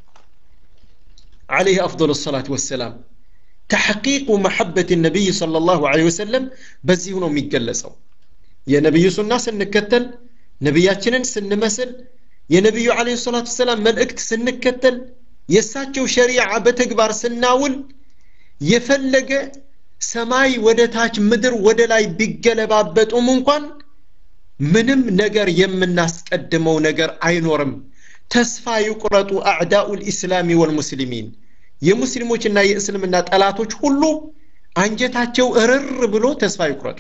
عليه أفضل الصلاة والسلام تحقيق محبة النبي صلى الله عليه وسلم بزي هنا ميقلسو يا نبي سنة سنكتل نبياتنا سنمسل يا نبي عليه الصلاة والسلام ملأكت سنكتل የእሳቸው ሸሪዓ በተግባር ስናውል የፈለገ ሰማይ ወደ ታች ምድር ወደ ላይ ቢገለባበጡም እንኳን ምንም ነገር የምናስቀድመው ነገር አይኖርም ተስፋ ይቁረጡ አዕዳኡ ልእስላሚ ወልሙስሊሚን የሙስሊሞችና የእስልምና ጠላቶች ሁሉ አንጀታቸው እርር ብሎ ተስፋ ይቁረጡ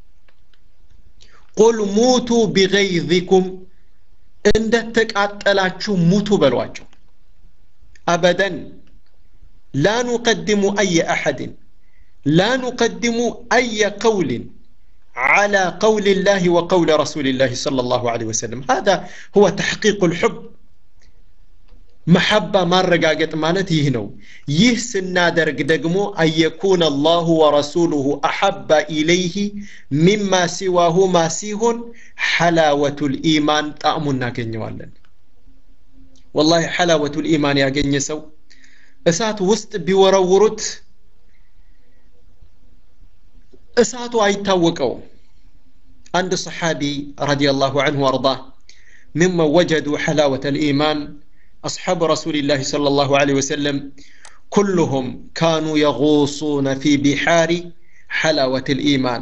ቁል ሙቱ ቢገይዚኩም እንደተቃጠላችሁ ሙቱ በሏቸው أبدا لا نقدم أي أحد لا نقدم أي قول على قول الله وقول رسول الله صلى الله عليه وسلم هذا هو تحقيق الحب መሐባ ማረጋገጥ ማለት ይህ ነው ይህ ስናደርግ ደግሞ አየኩን አላሁ ወረሱሉሁ አሐባ ኢለይህ ሚማ ሲዋሁማ ሲሆን ሐላወቱ ልኢማን ጣዕሙ እናገኘዋለን ወላሂ ሐላወቱ ልኢማን ያገኘ ሰው እሳት ውስጥ ቢወረውሩት እሳቱ አይታወቀውም አንድ ሰሓቢ ረዲየላሁ አንሁ ወአርዳህ ممن وجدوا حلاوة الإيمان أصحاب رسول الله صلى الله عليه وسلم كلهم كانوا يغوصون في بحار حلاوة الإيمان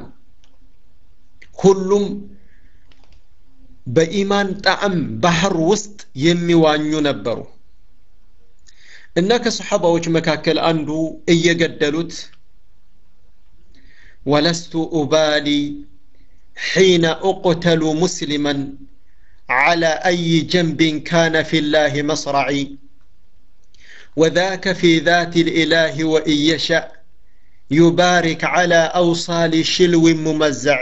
كلهم بإيمان طعم بحر وسط يميوانيو نبرو إنك صحابة وش مكاكل أندو إيقدلوت ولست أبالي حين أقتل مسلما على أي جنب كان في الله مصرعي وذاك في ذات الإله وإن يشأ يبارك على أوصال شلو ممزع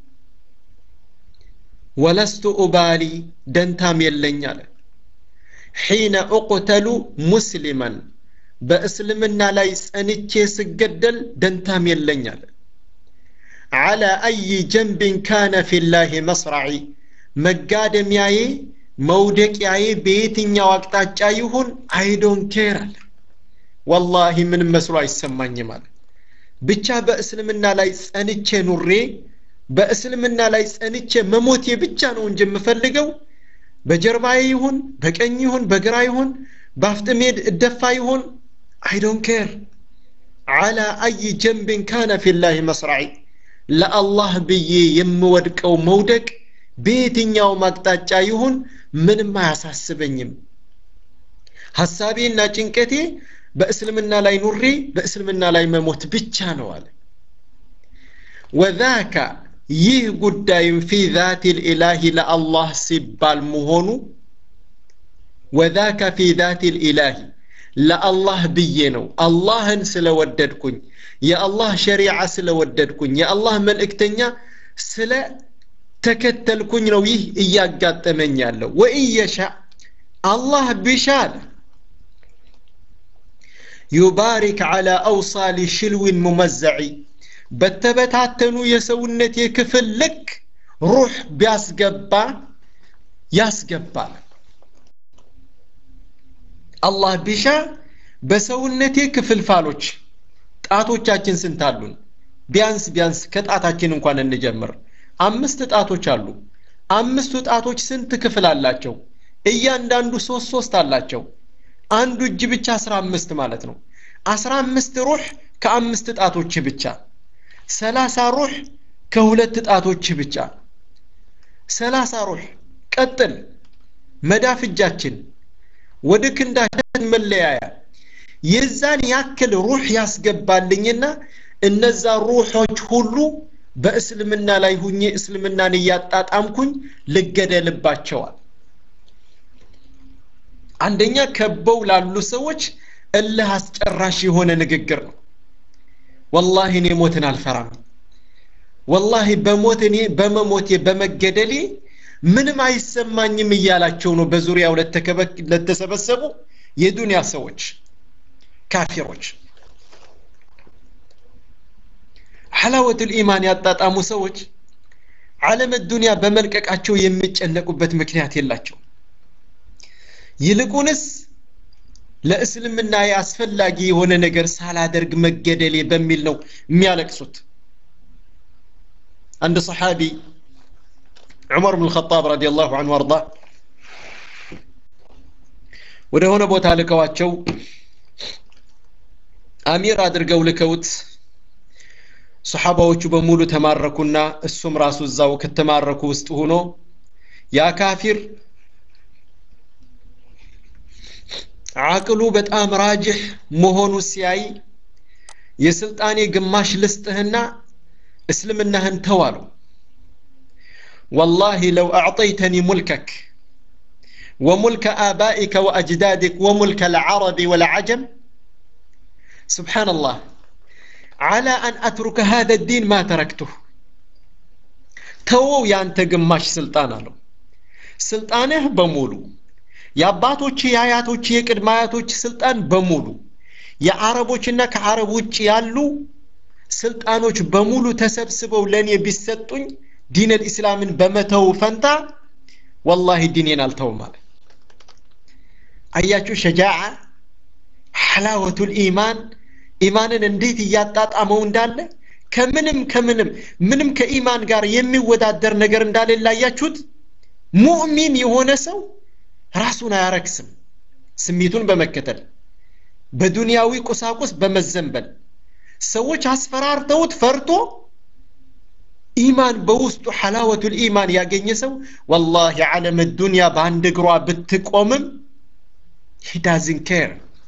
ولست أبالي دنتام يلن حين أقتل مسلما بأسلمنا لا يسأنتي سجدل دنتام يلن على أي جنب كان في الله مصرعي መጋደሚያዬ መውደቂያዬ በየትኛው አቅጣጫ ይሁን አይዶን ኬር አለ ወላሂ ምንም መስሎ አይሰማኝም አለ ብቻ በእስልምና ላይ ጸንቼ ኑሬ በእስልምና ላይ ጸንቼ መሞቴ ብቻ ነው እንጂ የምፈልገው በጀርባዬ ይሁን በቀኝ ይሁን በግራ ይሁን በአፍጥሜድ እደፋ ይሁን አይዶን ኬር አላ አይ ጀንብን ካነ ፊላህ መስራዒ ለአላህ ብዬ የምወድቀው መውደቅ በየትኛውም አቅጣጫ ይሁን ምንም አያሳስበኝም ሐሳቤና ጭንቀቴ በእስልምና ላይ ኑሬ በእስልምና ላይ መሞት ብቻ ነው አለ ወዛከ ይህ ጉዳይም ፊ ዛት ልኢላሂ ለአላህ ሲባል መሆኑ ወዛከ ፊ ዛት ልኢላሂ ለአላህ ብዬ ነው አላህን ስለወደድኩኝ የአላህ ሸሪዓ ስለወደድኩኝ የአላህ መልእክተኛ ስለ ተከተልኩኝ ነው ይህ እያጋጠመኝ ያለው ወኢየሻ አላህ ቢሻል ዩባሪክ ዓላ አውሳሊ ሽልዊን ሙመዘዒ በተበታተኑ የሰውነት የክፍል ልክ ሩህ ቢያስገባ ያስገባል አላህ ቢሻ በሰውነቴ ክፍልፋሎች ጣቶቻችን ስንት አሉን ቢያንስ ቢያንስ ከጣታችን እንኳን እንጀምር አምስት ጣቶች አሉ አምስቱ ጣቶች ስንት ክፍል አላቸው እያንዳንዱ ሶስት ሶስት አላቸው አንዱ እጅ ብቻ አስራ አምስት ማለት ነው አስራ አምስት ሩህ ከአምስት ጣቶች ብቻ ሰላሳ ሩህ ከሁለት ጣቶች ብቻ ሰላሳ ሩህ ቀጥል መዳፍ እጃችን ወደ ክንዳችን መለያያ የዛን ያክል ሩህ ያስገባልኝና እነዛ ሩሖች ሁሉ በእስልምና ላይ ሁኜ እስልምናን እያጣጣምኩኝ ልገደልባቸዋል አንደኛ ከበው ላሉ ሰዎች እልህ አስጨራሽ የሆነ ንግግር ነው ወላሂ እኔ ሞትን አልፈራም ወላሂ በሞት እኔ በመሞቴ በመገደሌ ምንም አይሰማኝም እያላቸው ነው በዙሪያው ለተሰበሰቡ የዱንያ ሰዎች ካፊሮች ሐላወቱል ኢማን ያጣጣሙ ሰዎች ዓለም ዱንያ በመልቀቃቸው የሚጨነቁበት ምክንያት የላቸው ይልቁንስ ለእስልምና አስፈላጊ የሆነ ነገር ሳላደርግ መገደሌ በሚል ነው የሚያለቅሱት አንድ ሰሓቢ ዑመር ብን ልኸጣብ ረዲ ላሁ አንሁ አርዳ ወደ ሆነ ቦታ ልከዋቸው አሚር አድርገው ልከውት ሰሓባዎቹ በሙሉ ተማረኩና እሱም ራሱ እዛው ከተማረኩ ውስጥ ሆኖ ያ ካፊር አቅሉ በጣም ራጅሕ መሆኑ ሲያይ የስልጣኔ ግማሽ ልስጥህና እስልምናህን ተዋሉ والله لو أعطيتني ملكك وملك آبائك وأجدادك وملك العرب والعجم سبحان الله على أن أترك هذا الدين ما تركته ተወው ያንተ ግማሽ ስልጣን አለው ስልጣንህ በሙሉ የአባቶች የአያቶች የቅድመ አያቶች ስልጣን በሙሉ የአረቦችና ከአረብ ውጭ ያሉ ስልጣኖች በሙሉ ተሰብስበው ለእኔ ቢሰጡኝ ዲነል ኢስላምን በመተው ፈንታ ወላሂ ዲኔን አልተውም አለ አያችሁ ሸጃዓ ሐላወቱል ኢማን ኢማንን እንዴት እያጣጣመው እንዳለ ከምንም ከምንም ምንም ከኢማን ጋር የሚወዳደር ነገር እንዳሌለ አያችሁት ሙእሚን የሆነ ሰው ራሱን አያረክስም ስሜቱን በመከተል በዱንያዊ ቁሳቁስ በመዘንበል ሰዎች አስፈራርተውት ፈርቶ ኢማን በውስጡ ሐላወቱል ኢማን ያገኘ ሰው ወላሂ ዓለም ዱንያ በአንድ እግሯ ብትቆምም ሂ ዳዝን ኬር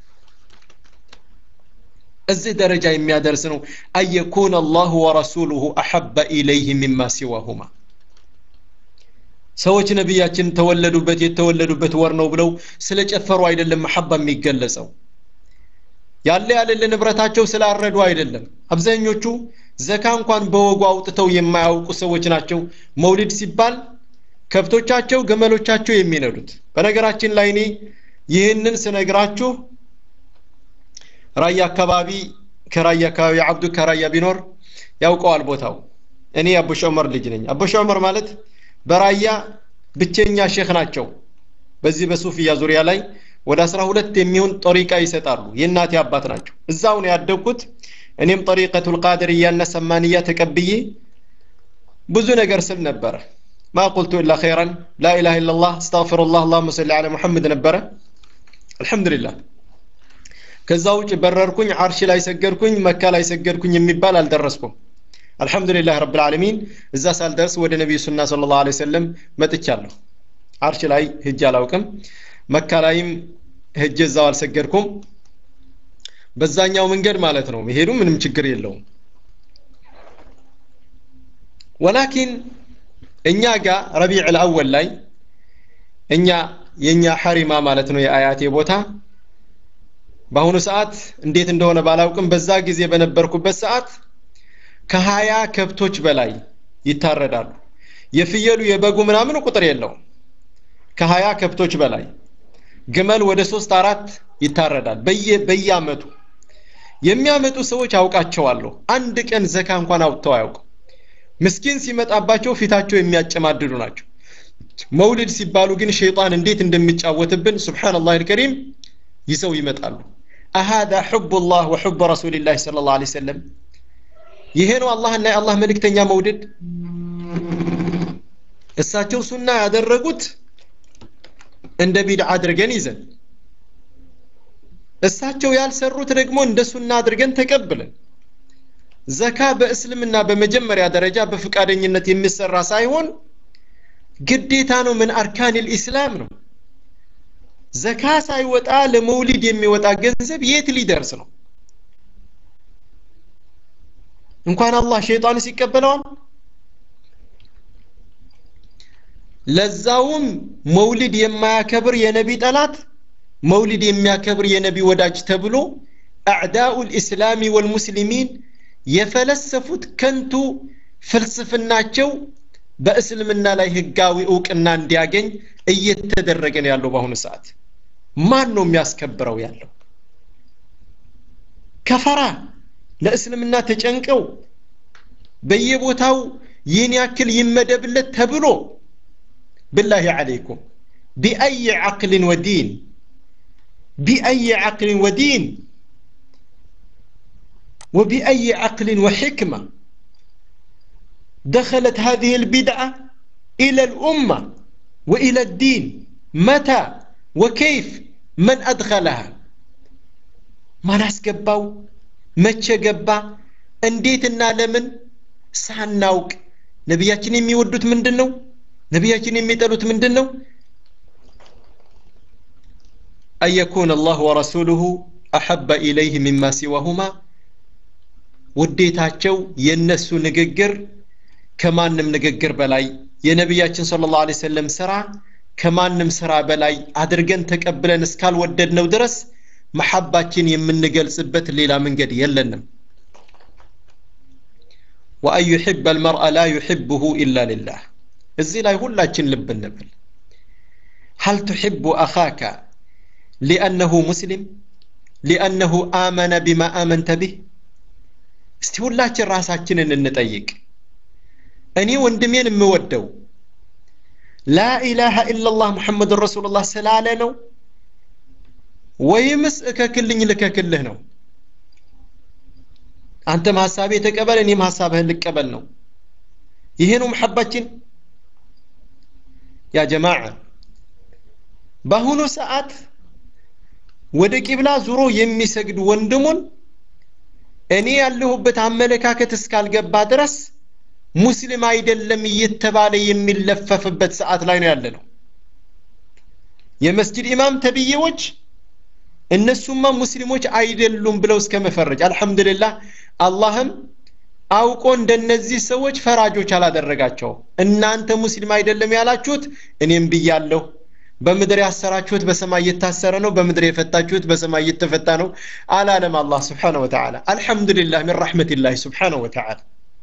እዚህ ደረጃ የሚያደርስ ነው አየኩን አላሁ ወረሱሉሁ አሐበ ኢለይህ ሚማ ሲዋሁማ ሰዎች ነቢያችን ተወለዱበት የተወለዱበት ወር ነው ብለው ስለጨፈሩ አይደለም መሐባ የሚገለጸው ያለ ያለለ ንብረታቸው ስላረዱ አይደለም አብዛኞቹ ዘካ እንኳን በወጉ አውጥተው የማያውቁ ሰዎች ናቸው መውሊድ ሲባል ከብቶቻቸው ገመሎቻቸው የሚነዱት በነገራችን ላይ እኔ ይህንን ስነግራችሁ ራያ አካባቢ ከራያ አካባቢ አብዱ ከራያ ቢኖር ያውቀዋል ቦታው እኔ አቡሽ ዑመር ልጅ ነኝ አቡሽ ዑመር ማለት በራያ ብቸኛ ሼክ ናቸው በዚህ በሱፍያ ዙሪያ ላይ ወደ አስራ ሁለት የሚሆን ጠሪቃ ይሰጣሉ የእናቴ አባት ናቸው እዛው ነው ያደግኩት እኔም ጠሪቀቱል ቃድርያና ሰማንያ ተቀብዬ ብዙ ነገር ስል ነበረ ማ ቁልቱ ኢላ ኸይራን ላ ኢላሃ ኢላላህ አስተግፊሩላህ አላሁመ ሰሊ ዐላ ሙሐመድ ነበረ አልሐምዱሊላህ ከዛ ውጭ በረርኩኝ አርሽ ላይ ሰገድኩኝ መካ ላይ ሰገድኩኝ የሚባል አልደረስኩም አልሐምዱሊላህ ረብል ዓለሚን እዛ ሳልደርስ ወደ ነቢዩ ሱና ስለ ላሁ ዐለይሂ ወሰለም መጥቻለሁ አርሽ ላይ ሂጅ አላውቅም መካ ላይም ሄጄ እዛው አልሰገድኩም በዛኛው መንገድ ማለት ነው መሄዱ ምንም ችግር የለውም ወላኪን እኛ ጋር ረቢዕ ልአወል ላይ እኛ የእኛ ሐሪማ ማለት ነው የአያቴ ቦታ በአሁኑ ሰዓት እንዴት እንደሆነ ባላውቅም በዛ ጊዜ በነበርኩበት ሰዓት ከሀያ ከብቶች በላይ ይታረዳሉ የፍየሉ የበጉ ምናምን ቁጥር የለውም ከሀያ ከብቶች በላይ ግመል ወደ ሶስት አራት ይታረዳል በየአመቱ የሚያመጡ ሰዎች አውቃቸዋለሁ አንድ ቀን ዘካ እንኳን አውጥተው አያውቁም ምስኪን ሲመጣባቸው ፊታቸው የሚያጨማድዱ ናቸው መውሊድ ሲባሉ ግን ሸይጣን እንዴት እንደሚጫወትብን ስብሓንላህ አልከሪም ይዘው ይመጣሉ አሃዳ ሕቡ ላህ ወሕቡ ረሱልላህ ስለ ላ ሰለም ይሄ ነው አላህና የአላህ መልእክተኛ መውደድ እሳቸው ሱና ያደረጉት እንደ ቢድዓ አድርገን ይዘን እሳቸው ያልሰሩት ደግሞ እንደ ሱና አድርገን ተቀብለን ዘካ በእስልምና በመጀመሪያ ደረጃ በፍቃደኝነት የሚሰራ ሳይሆን ግዴታ ነው ምን አርካን ልኢስላም ነው ዘካ ሳይወጣ ለመውሊድ የሚወጣ ገንዘብ የት ሊደርስ ነው እንኳን አላህ ሸይጣንስ ይቀበለዋል ለዛውም መውሊድ የማያከብር የነቢ ጠላት መውሊድ የሚያከብር የነቢ ወዳጅ ተብሎ አዕዳኡ ልእስላሚ ወልሙስሊሚን የፈለሰፉት ከንቱ ፍልስፍናቸው በእስልምና ላይ ህጋዊ እውቅና እንዲያገኝ እየተደረገ ነው ያለው በአሁኑ ሰዓት ማን ነው የሚያስከብረው ያለው ከፈራ ለእስልምና ተጨንቀው በየቦታው ይህን ያክል ይመደብለት ተብሎ بالله عليكم بأي عقل ودين بأي عقل ودين وبأي عقل وحكمة دخلت هذه البدعة إلى الأمة وإلى الدين متى وكيف من أدخلها ما ناس قباو متى قبا انديتنا لمن ሳናውቅ ነቢያችን የሚወዱት ምንድን ነው ነቢያችን የሚጠሉት ምንድን ነው አየኩን አላህ ወረሱሉሁ አሐበ ኢለይህ ሚማ ሲዋሁማ ውዴታቸው የነሱ ንግግር ከማንም ንግግር በላይ የነቢያችን ስለ ላሁ ሰለም ስራ ከማንም ስራ በላይ አድርገን ተቀብለን እስካልወደድነው ድረስ መሐባችን የምንገልጽበት ሌላ መንገድ የለንም ወአን ዩሕበ አልመርአ ላ ዩሕብሁ ኢላ ሊላህ እዚህ ላይ ሁላችን ልብ እንበል هل تحب أخاك لأنه مسلم لأنه آمن بما آمنت به እስቲ ሁላችን ራሳችንን እንጠይቅ እኔ ወንድሜን የምወደው ላኢላሃ ኢላላህ ሙሐመድን ረሱሉላህ ስላለ ነው ወይምስ እከክልኝ ልከክልህ ነው አንተም ሀሳቤ ተቀበል እኔም ሀሳብህን ልቀበል ነው ይሄ ነው መሐባችን ያ ጀማዓ በአሁኑ ሰዓት ወደ ቂብላ ዙሮ የሚሰግድ ወንድሙን እኔ ያለሁበት አመለካከት እስካልገባ ድረስ ሙስሊም አይደለም እየተባለ የሚለፈፍበት ሰዓት ላይ ነው ያለ ነው የመስጅድ ኢማም ተብዬዎች እነሱማ ሙስሊሞች አይደሉም ብለው እስከ መፈረጅ አልሐምዱሊላህ አላህም አውቆ እንደነዚህ ሰዎች ፈራጆች አላደረጋቸው እናንተ ሙስሊም አይደለም ያላችሁት እኔም ብያለሁ በምድር ያሰራችሁት በሰማይ እየታሰረ ነው በምድር የፈታችሁት በሰማይ እየተፈታ ነው አላለም አላህ ስብሓን ወተዓላ አልሐምዱሊላህ ምን ረሕመትላህ ስብሓን ወተዓላ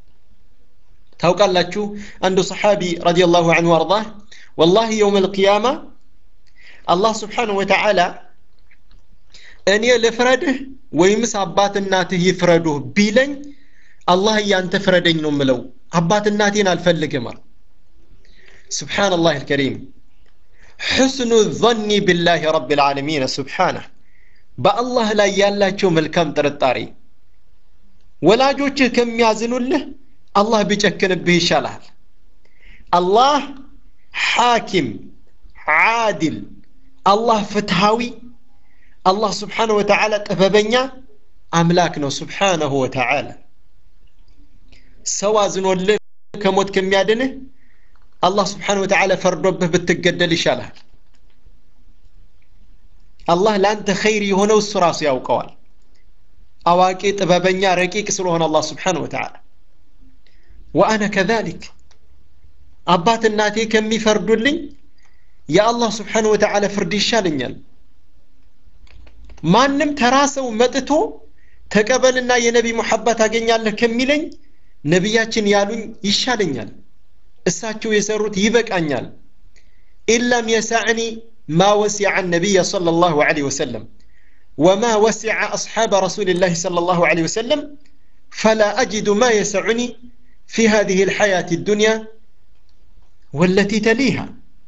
ታውቃላችሁ አንዱ ሰሓቢ ረዲየላሁ አንሁ አርዳህ ወላሂ የውም አልቅያማ አላህ ስብሓን ወተዓላ እኔ ልፍረድህ ወይምስ አባት እናትህ ይፍረዱህ ቢለኝ አላህ እያንተ ፍረደኝ ነው ምለው አባት እናቴን አልፈልግም አል ስብሓንላህ አልከሪም حسن الظن بالله رب العالمين سبحانه በአላህ ላይ ያላቸው መልካም ጥርጣሬ ወላጆችህ ከሚያዝኑልህ አላህ ቢጨክንብህ ይሻልሃል አላህ ሐኪም ዓድል አላህ ፍትሃዊ አላህ ስብሓንሁ ወተዓላ ጥበበኛ አምላክ ነው ስብሓነሁ ወተዓላ ሰው አዝኖልህ ከሞት ከሚያድንህ አላህ ስብሓን ወተዓላ ፈርዶብህ ብትገደል ይሻልሃል አላህ ለአንተ ኸይር የሆነው እሱ ራሱ ያውቀዋል አዋቂ ጥበበኛ ረቂቅ ስለሆነ አላህ ስብሓን ወተዓላ ወአነ ከዛሊክ አባት እናቴ ከሚፈርዱልኝ የአላህ ስብሓን ወተዓላ ፍርድ ይሻለኛል ማንም ተራ ሰው መጥቶ ተቀበልና የነቢ ሙሐባ ታገኛለህ ከሚለኝ ነቢያችን ያሉኝ ይሻለኛል እሳቸው የሰሩት ይበቃኛል ኢላም የሳዕኒ ማ ወሲዐ ነቢይ صلى الله عليه وسلم وما وسع أصحاب رسول الله صلى الله عليه وسلم فلا أجد ما يسعني في هذه الحياة الدنيا والتي تليها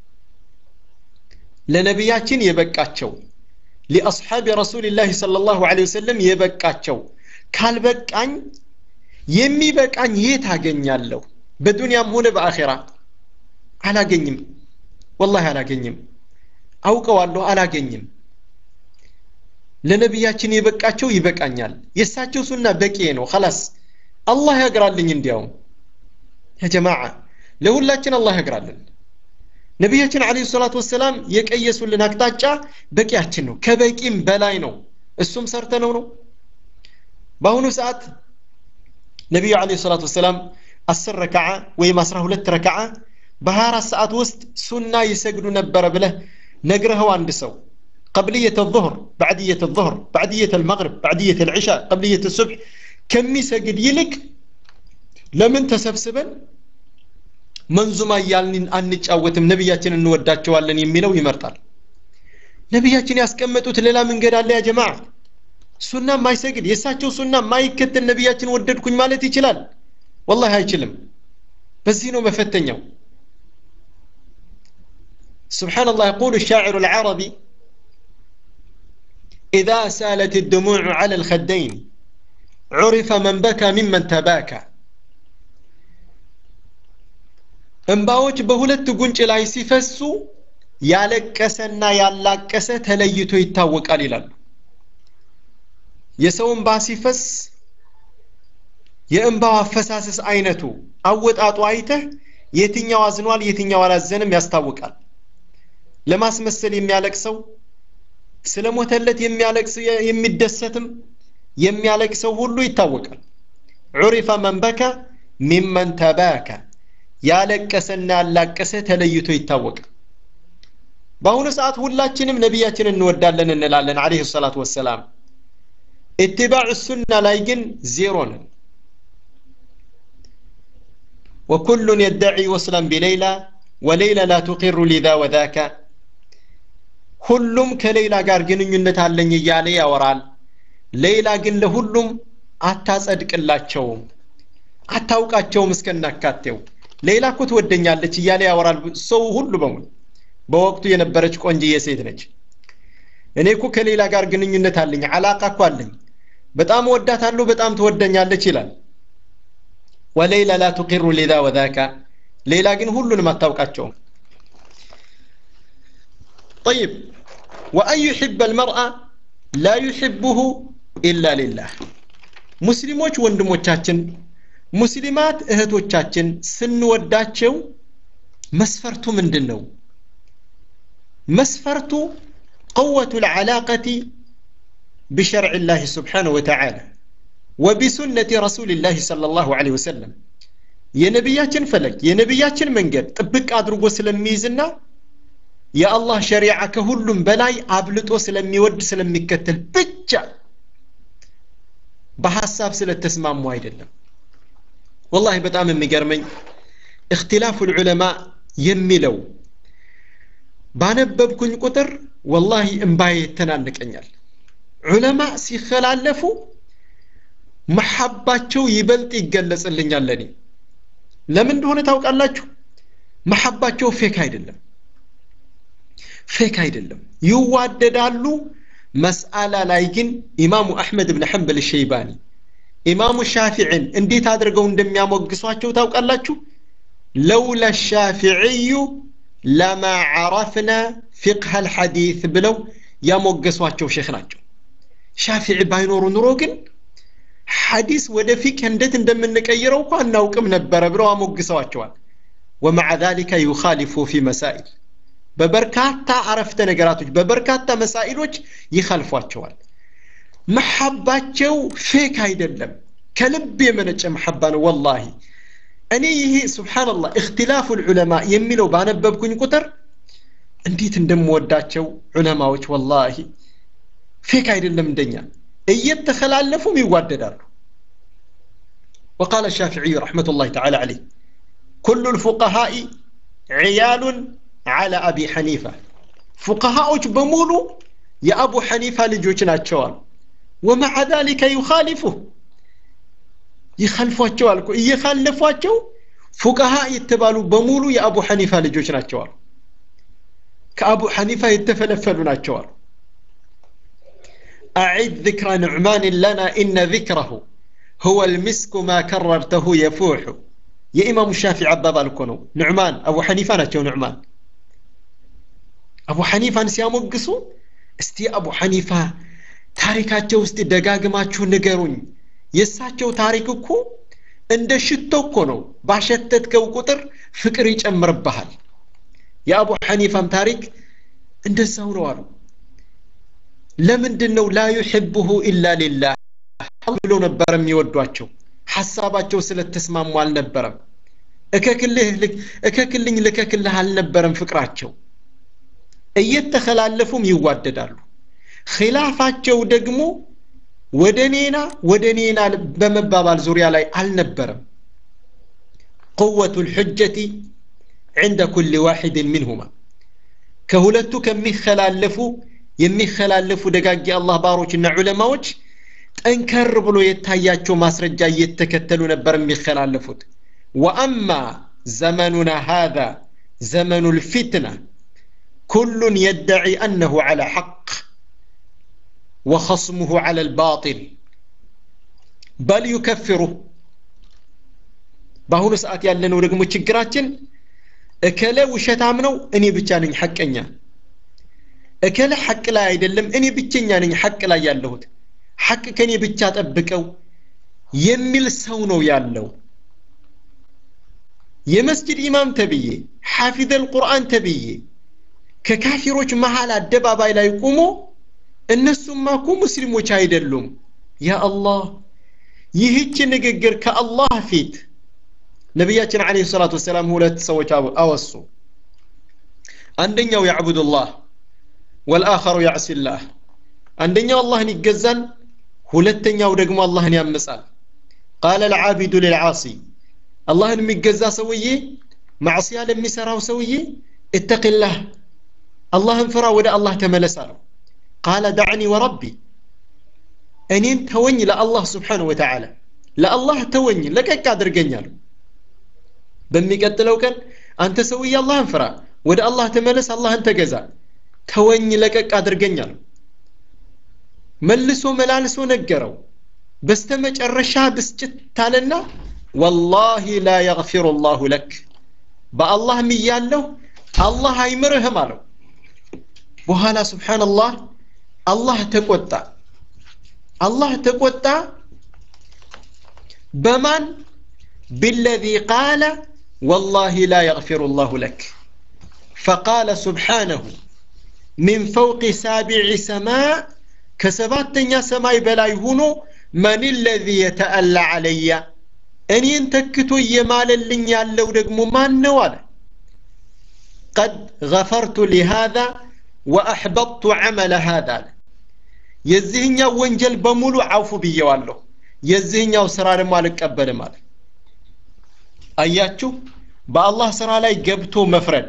لنبياتين يبقاتشو لأصحاب رسول الله صلى الله عليه وسلم يبقاتشو ካልበቃኝ የሚበቃኝ የት አገኛለሁ በዱንያም ሆነ በአኼራ አላገኝም ወላሂ አላገኝም አውቀዋለሁ አላገኝም ለነቢያችን የበቃቸው ይበቃኛል የእሳቸው ሱና በቂ ነው ከላስ አላህ ያግራልኝ እንዲያውም ያጀማዓ ለሁላችን አላህ ያግራልን ነቢያችን አለ ሰላት ወሰላም የቀየሱልን አቅጣጫ በቂያችን ነው ከበቂም በላይ ነው እሱም ሰርተነው ነው በአሁኑ ሰዓት ነቢዩ አለ ሰላት ወሰላም አስር ረክዓ ወይም አስራ ሁለት ረክዓ በሀያ አራት ሰዓት ውስጥ ሱና ይሰግዱ ነበረ ብለህ ነግረኸው አንድ ሰው قبلية الظهر بعدية الظهر بعدية المغرب بعدية العشاء قبلية الصبح كم يسجد يلك لمن تسبسبن መንዙማ እያልን አንጫወትም ነቢያችን እንወዳቸዋለን የሚለው ይመርጣል ነቢያችን ያስቀመጡት ሌላ መንገድ አለ ያ ጀማ ሱና ማይሰግድ የእሳቸው ሱና ማይከተል ነቢያችን ወደድኩኝ ማለት ይችላል ወላሂ አይችልም በዚህ ነው መፈተኛው سبحان الله يقول الشاعر العربي إذا سالت الدموع على الخدين عرف من بكى ممن تباكى እንባዎች በሁለት ጉንጭ ላይ ሲፈሱ ያለቀሰና ያላቀሰ ተለይቶ ይታወቃል ይላሉ የሰው እንባ ሲፈስ የእንባው አፈሳሰስ አይነቱ አወጣጡ አይተህ የትኛው አዝኗል የትኛው አላዘንም ያስታውቃል ለማስመሰል የሚያለቅሰው ስለ ሞተለት የሚያለቅስ የሚደሰትም የሚያለቅሰው ሁሉ ይታወቃል ዑሪፈ መን በከ ሚመን ተባከ ያለቀሰና ያላቀሰ ተለይቶ ይታወቃል በአሁኑ ሰዓት ሁላችንም ነቢያችን እንወዳለን እንላለን አለህ ሰላት ወሰላም ኢትባዕ ሱና ላይ ግን ዜሮ ነን وكل يدعي وصلا بليلى وليلى لا تقر لذا وذاك ሁሉም ከሌላ ጋር ግንኙነት አለኝ እያለ ያወራል ሌላ ግን ለሁሉም አታጸድቅላቸውም አታውቃቸውም እስከናካቴው ሌላ እኮ ትወደኛለች እያለ ያወራል ሰው ሁሉ በሙሉ በወቅቱ የነበረች ቆንጅዬ ሴት ነች እኔ እኮ ከሌላ ጋር ግንኙነት አለኝ አላቃ እኮ አለኝ በጣም ወዳታለሁ በጣም ትወደኛለች ይላል ወሌላ ላ ቱቂሩ ሊዛ ወዛካ ሌላ ግን ሁሉንም አታውቃቸውም طيب وأن يحب المرأة لا يحبه إلا لله ሙስሊሞች ወንድሞቻችን ሙስሊማት እህቶቻችን ስንወዳቸው መስፈርቱ ምንድን ነው መስፈርቱ قوة العلاقة بشرع الله سبحانه وتعالى وبسنة رسول الله صلى الله عليه وسلم የነቢያችን ፈለግ የነቢያችን መንገድ ጥብቅ አድርጎ ስለሚይዝና የአላህ ሸሪዓ ከሁሉም በላይ አብልጦ ስለሚወድ ስለሚከተል ብቻ በሐሳብ ስለተስማሙ አይደለም ወላሂ በጣም የሚገርመኝ እክትላፉ ልዑለማ የሚለው ባነበብኩኝ ቁጥር ወላሂ እምባዬ ይተናንቀኛል ዑለማ ሲከላለፉ መሐባቸው ይበልጥ ይገለጽልኛል ለኔ ለምን እንደሆነ ታውቃላችሁ መሐባቸው ፌክ አይደለም ፌክ አይደለም ይዋደዳሉ መስአላ ላይ ግን ኢማሙ አሕመድ ብን ሐንበል ሸይባኒ ኢማሙ ሻፊዕን እንዴት አድርገው እንደሚያሞግሷቸው ታውቃላችሁ ለውላ ሻፊዕዩ ለማ ዓረፍና ፊቅህ አልሐዲት ብለው ያሞገሷቸው ሼክ ናቸው ሻፊዒ ባይኖሩ ኑሮ ግን ሐዲስ ወደ ፊቅህ እንዴት እንደምንቀይረው እኮ አናውቅም ነበረ ብለው አሞግሰዋቸዋል ወመዓ ذلك يخالف في مسائل በበርካታ አረፍተ ነገራቶች በበርካታ መሳኢሎች ይኸልፏቸዋል መሐባቸው ፌክ አይደለም ከልብ የመነጨ መሐባ ነው ወላሂ እኔ ይሄ ስብሓንላህ እክትላፉ ልዑለማ የሚለው ባነበብኩኝ ቁጥር እንዴት እንደምወዳቸው ዑለማዎች ወላሂ ፌክ አይደለም እንደኛ እየተኸላለፉም ይዋደዳሉ وقال الشافعي رحمة الله تعالى عليه كل الفقهاء عيال على أبي حنيفة فقهاء بمولو يا أبو حنيفة لجوجنا الشوال ومع ذلك يخالفه ይኸልፏቸዋል እኮ እየኻለፏቸው ፉቀሃ የተባሉ በሙሉ የአቡ ሐኒፋ ልጆች ናቸዋል ከአቡ ሐኒፋ የተፈለፈሉ ናቸዋል أعد ذكر نعمان لنا إن ذكره هو المسك ما كررته يفوح يا إمام الشافعي عباب الكونو نعمان أبو حنيفة نتشو نعمان أبو حنيفة نسيامو قصو استي أبو حنيفة ታሪካቸው ውስጥ ደጋግማችሁ ንገሩኝ የእሳቸው ታሪክ እኮ እንደ ሽቶ እኮ ነው ባሸተትከው ቁጥር ፍቅር ይጨምርብሃል የአቡ ሐኒፋም ታሪክ እንደዛው ነው አሉ ለምንድን ነው ላ ዩሕብሁ ኢላ ሊላህ ብሎ ነበር የሚወዷቸው ሐሳባቸው ስለተስማሙ አልነበረም እከክልኝ ልከክልህ አልነበረም ፍቅራቸው እየተኸላለፉም ይዋደዳሉ ኺላፋቸው ደግሞ ወደ ኔና ወደ ኔና በመባባል ዙሪያ ላይ አልነበረም قوة الحجة عند كل واحد منهما ከሁለቱ ከሚኸላለፉ የሚኸላለፉ ደጋጊ አላህ ባሮችና ዑለማዎች ጠንከር ብሎ የታያቸው ማስረጃ እየተከተሉ ነበር የሚኸላለፉት ወአማ ዘመኑና ሃذا ዘመኑ الفتنة كل يدعي أنه على حق وخصمه على الباطل بل يكفره በአሁኑ ሰዓት ያለነው ደግሞ ችግራችን እከለ ውሸታም ነው እኔ ብቻ ነኝ ሐቀኛ እከለ ሐቅ ላይ አይደለም እኔ ብቸኛ ነኝ ሐቅ ላይ ያለሁት ሐቅ ከኔ ብቻ ጠብቀው የሚል ሰው ነው ያለው የመስጅድ ኢማም ተብዬ ሐፊዘል ቁርአን ተብዬ ከካፊሮች መሃል አደባባይ ላይ ቁሞ እነሱማ እኮ ሙስሊሞች አይደሉም ያ አላህ ይህች ንግግር ከአላህ ፊት ነቢያችን አለ ሰላት ወሰላም ሁለት ሰዎች አወሱ አንደኛው ያዕቡዱላህ ወልአኸሩ ያዕሲላህ አንደኛው አላህን ይገዛል ሁለተኛው ደግሞ አላህን ያምጻል ቃለ ልዓቢዱ ልልዓሲ አላህን የሚገዛ ሰውዬ ማዕስያ ለሚሰራው ሰውዬ እተቂላህ አላህን ፍራ ወደ አላህ ተመለስ አለው ቃለ ዳዕኒ ወረቢ እኔን ተወኝ ለአላህ ስብሓንሁ ወተዓላ ለአላህ ተወኝ ለቀቅ አድርገኛለሁ በሚቀጥለው ቀን አንተ ሰውዬ አላህን ፍራ ወደ አላህ ተመለስ አላህን ተገዛ ተወኝ ለቀቅ አድርገኛለሁ መልሶ መላልሶ ነገረው በስተመጨረሻ ብስጭት አለና ወላሂ ላ የግፊሩ ላሁ ለክ በአላህ ምያለሁ አላህ አይምርህም አለው በኋላ ስብሓንላህ አላህ ተቆጣ አላህ ተቆጣ በማን بالذي قال والله لا يغفر الله لك فقال سبحانه من فوق سابع سماء كسباتنيا سماي بلاي هونو من الذي يتألى علي እኔን ተክቶ እየማለልኝ ያለው ደግሞ ማን ነው አለ ቀድ ገፈርቱ ሊሃذا ወአሕበጥቱ ዐመለ ሃذا አለ የዚህኛው ወንጀል በሙሉ አውፉ ብየዋለሁ የዚህኛው ስራ ደግሞ አልቀበልም አለ አያችሁ በአላህ ስራ ላይ ገብቶ መፍረድ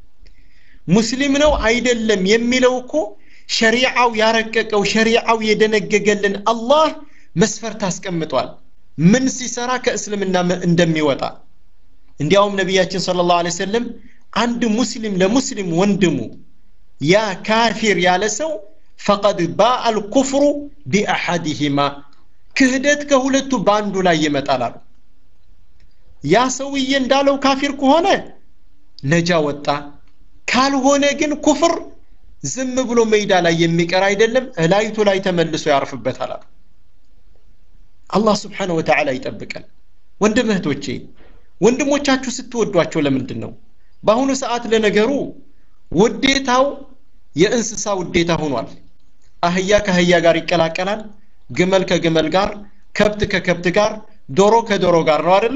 ሙስሊም ነው አይደለም የሚለው እኮ ሸሪዓው ያረቀቀው ሸሪዓው የደነገገልን አላህ መስፈርት አስቀምጧል ምን ሲሰራ ከእስልምና እንደሚወጣ እንዲያውም ነቢያችን ስለ ላሁ ለ ሰለም አንድ ሙስሊም ለሙስሊም ወንድሙ ያ ካፊር ያለ ሰው ፈቀድ ባአ አልኩፍሩ ቢአሐዲሂማ ክህደት ከሁለቱ በአንዱ ላይ ይመጣል አሉ ያ ሰውዬ እንዳለው ካፊር ከሆነ ነጃ ወጣ ካልሆነ ግን ኩፍር ዝም ብሎ ሜዳ ላይ የሚቀር አይደለም እላይቱ ላይ ተመልሶ ያርፍበታል አሉ አላህ ስብሓነሁ ወተዓላ ይጠብቀን ወንድም እህቶቼ ወንድሞቻችሁ ስትወዷቸው ለምንድን ነው በአሁኑ ሰዓት ለነገሩ ውዴታው የእንስሳ ውዴታ ሆኗል አህያ ከአህያ ጋር ይቀላቀላል ግመል ከግመል ጋር ከብት ከከብት ጋር ዶሮ ከዶሮ ጋር ነው አይደለ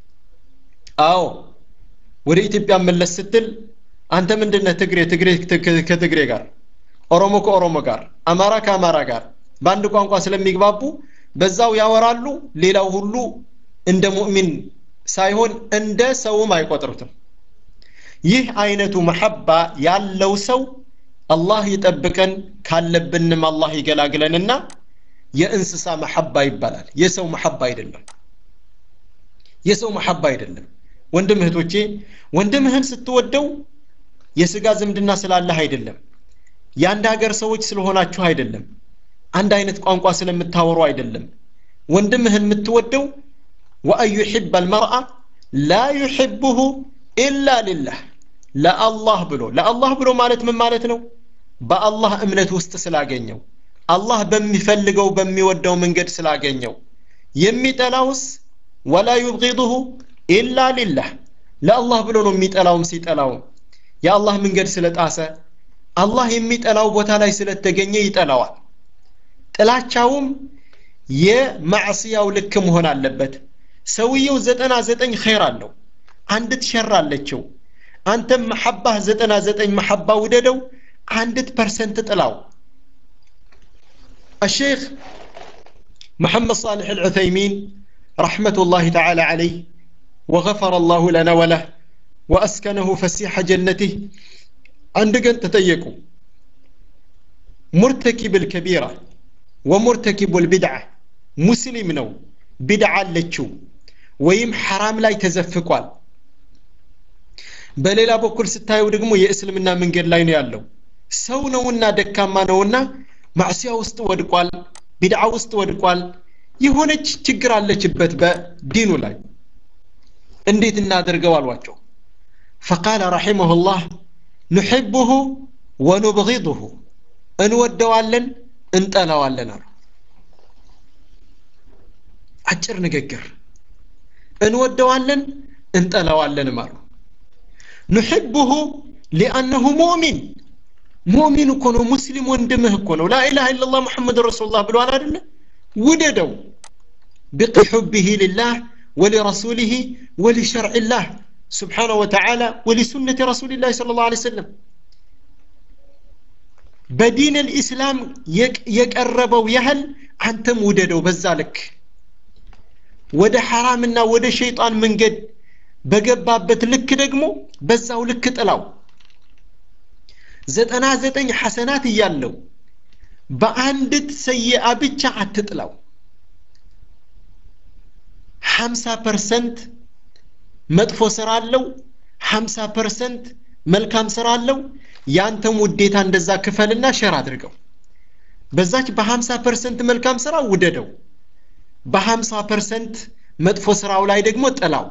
አዎ ወደ ኢትዮጵያ መለስ ስትል አንተ ምንድነህ ትግሬ ትግሬ ከትግሬ ጋር ኦሮሞ ከኦሮሞ ጋር አማራ ከአማራ ጋር በአንድ ቋንቋ ስለሚግባቡ በዛው ያወራሉ ሌላው ሁሉ እንደ ሙእሚን ሳይሆን እንደ ሰውም አይቆጥሩትም ይህ አይነቱ መሐባ ያለው ሰው አላህ ይጠብቀን ካለብንም አላህ ይገላግለንና የእንስሳ መሐባ ይባላል የሰው መሐባ አይደለም የሰው መሐባ አይደለም ወንድም እህቶቼ ወንድምህን ስትወደው የስጋ ዝምድና ስላለህ አይደለም የአንድ ሀገር ሰዎች ስለሆናችሁ አይደለም አንድ አይነት ቋንቋ ስለምታወሩ አይደለም ወንድምህን የምትወደው ወአን ዩሕብ አልመርአ ላ ዩሕብሁ ኢላ ሊላህ ለአላህ ብሎ ለአላህ ብሎ ማለት ምን ማለት ነው በአላህ እምነት ውስጥ ስላገኘው አላህ በሚፈልገው በሚወደው መንገድ ስላገኘው የሚጠላውስ ወላ ዩብጊድሁ ኢላ ሊላህ ለአላህ ብሎ ነው የሚጠላውም ሲጠላውም የአላህ መንገድ ስለጣሰ አላህ የሚጠላው ቦታ ላይ ስለተገኘ ይጠላዋል ጥላቻውም የማዕስያው ልክ መሆን አለበት ሰውየው ዘጠና ዘጠኝ ኸይር አለው አንዲት ሸር አለችው አንተም መሐባህ ዘጠና ዘጠኝ መሐባ ውደደው አንዲት ፐርሰንት ጥላው الشيخ محمد صالح العثيمين رحمة الله تعالى عليه وغفر الله لنا وله وأسكنه فسيح جنته عندك تتيقوا مرتكب الكبيرة ومرتكب البدعة مسلم نو بدعة لتشو ويم حرام لا يتزفقوال በሌላ በኩል ስታየው ደግሞ የእስልምና መንገድ ላይ ነው ያለው ሰው ነውና ደካማ ነውና ማዕሲያ ውስጥ ወድቋል ቢድዓ ውስጥ ወድቋል የሆነች ችግር አለችበት በዲኑ ላይ እንዴት እናደርገው አሏቸው ፈቃለ ረሒመሁ ላህ ኑሕብሁ ወኑብغضሁ እንወደዋለን እንጠላዋለን አሉ አጭር ንግግር እንወደዋለን እንጠላዋለንም አሉ ኑሕብሁ ሊአነሁ ሙእሚን ሙእሚን እኮ ነው ሙስሊም ወንድምህ እኮ ነው ላኢላሃ ኢላላህ ሙሐመድ ረሱሉላህ ብሏል አይደለ ውደደው بحبه لله ولرسوله ولشرع الله سبحانه وتعالى ولسنة رسول الله صلى الله عليه وسلم بدين الإسلام يقربوا يهل أنتم وددوا بذلك ወደ ሐራምና ወደ ሸይጣን መንገድ በገባበት ልክ ደግሞ በዛው ልክ ጥላው ዘጠና ዘጠኝ ሐሰናት እያለው በአንዲት ሰይአ ብቻ አትጥላው ሀምሳ ፐርሰንት መጥፎ ስራ አለው ሀምሳ ፐርሰንት መልካም ስራ አለው ያንተም ውዴታ እንደዛ ክፈልና ሸር አድርገው በዛች በሀምሳ ፐርሰንት መልካም ስራ ውደደው በሀምሳ ፐርሰንት መጥፎ ስራው ላይ ደግሞ ጥላው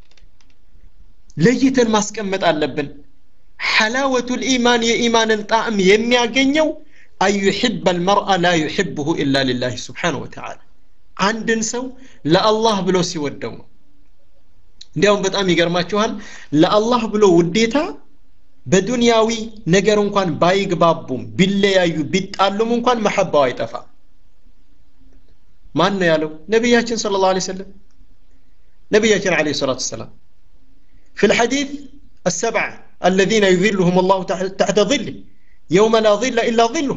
ለይተን ማስቀመጥ አለብን ሐላወቱ ልኢማን የኢማንን ጣዕም የሚያገኘው አን ዩሕብ አልመርአ ላ ዩሕብሁ ኢላ ሊላህ ስብሓን ወተዓላ አንድን ሰው ለአላህ ብሎ ሲወደው ነው እንዲያውም በጣም ይገርማችኋል ለአላህ ብሎ ውዴታ በዱንያዊ ነገር እንኳን ባይግባቡም ቢለያዩ ቢጣሉም እንኳን መሐባው አይጠፋም ማን ነው ያለው ነቢያችን ስለ ላሁ ሰለም ነቢያችን ለ ሰላት ሰላም في الحديث السبعة الذين يظلهم الله تحت ظله يوم لا ظل إلا ظله